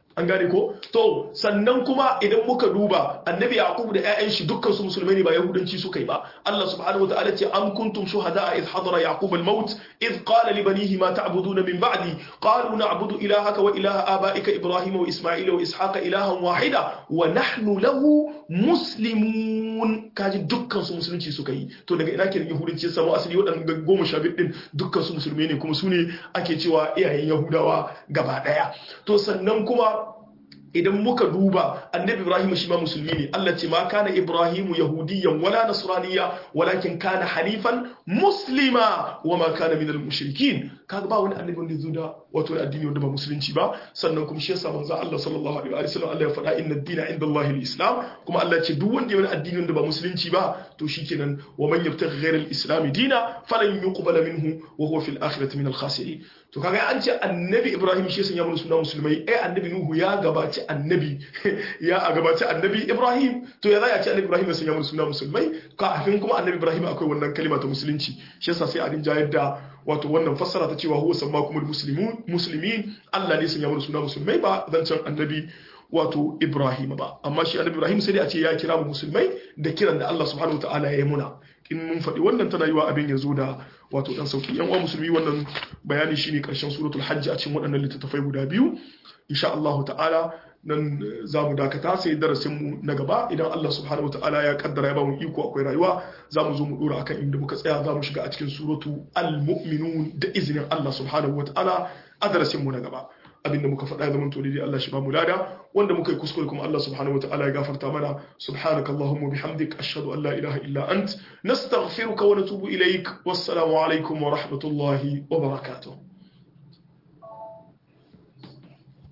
an gane ko to sannan kuma idan muka duba annabi yaqub da ƴaƴan shi dukkan su musulmai ne ba yahudanci suka yi ba Allah subhanahu wataala ce am kuntum shuhada id hadara yaqub al maut id qala li banihi ma ta'buduna min ba'di qalu na'budu ilahaka wa ilaha abaika ibrahim wa isma'ila wa ishaqa ilahan wahida wa nahnu lahu muslimun kaji dukkan su musulunci suka yi to daga ina kenan yahudanci ya samu asali waɗannan goma sha biyu din dukkan su musulmai ne kuma su ne ake cewa iyayen yahudawa gaba ɗaya to sannan kuma idan muka duba annabi ibrahim shi ma musulmi ne Allah ce ma kana ibrahimu yahudiyan wala nasraniya walakin kana hanifan muslima wa ma kana minal mushrikin kaga ba wani annabi wanda zo da wato addini wanda ba musulunci ba sannan kuma shi yasa manzo Allah sallallahu alaihi wa sallam Allah ya faɗa inna ad-dina inda Allah al-islam kuma Allah ce duk wanda ya wani addini wanda ba musulunci ba to shikenan wa man yabtaghi ghayra al-islam dina falan yuqbala minhu wa huwa fil akhirati min al-khasirin to kaga an ce annabi ibrahim shi sun yamma suna musulmai ai annabi nuhu ya gabaci annabi ya gabaci annabi ibrahim to ya zai a ce annabi ibrahim sun yamma suna musulmai kafin kuma annabi ibrahim akwai wannan kalima ta musulunci shi yasa sai a rinja yadda wato wannan fassara ta cewa huwa sammakumul muslimun muslimin Allah ne sun yamma suna musulmai ba zancen annabi wato Ibrahim ba amma shi annabi Ibrahim sai dai a ce ya kira mu musulmai da kiran da Allah subhanahu wataala ya yi muna in mun faɗi wannan tana yiwa abin ya zo da wato dan sauki yan uwa musulmi wannan bayani shine karshen suratul hajj a cikin waɗannan littattafai guda biyu insha Allah ta'ala nan za mu dakata sai darasin mu na gaba idan Allah subhanahu wataala ya kaddara ya ba mu iko akwai rayuwa za mu zo mu dora akan inda muka tsaya za mu shiga a cikin suratu al-mu'minun da izinin Allah subhanahu wataala a darasin mu na gaba abinda muka faɗa ya zamanto daidai Allah shi ba mu lada wanda muka yi kuskure kuma Allah subhanahu wataala ya gafarta mana subhanakallahumma bihamdik ashhadu an la ilaha illa ant nastaghfiruka wa natubu ilaik wassalamu alaikum wa rahmatullahi wa barakatuh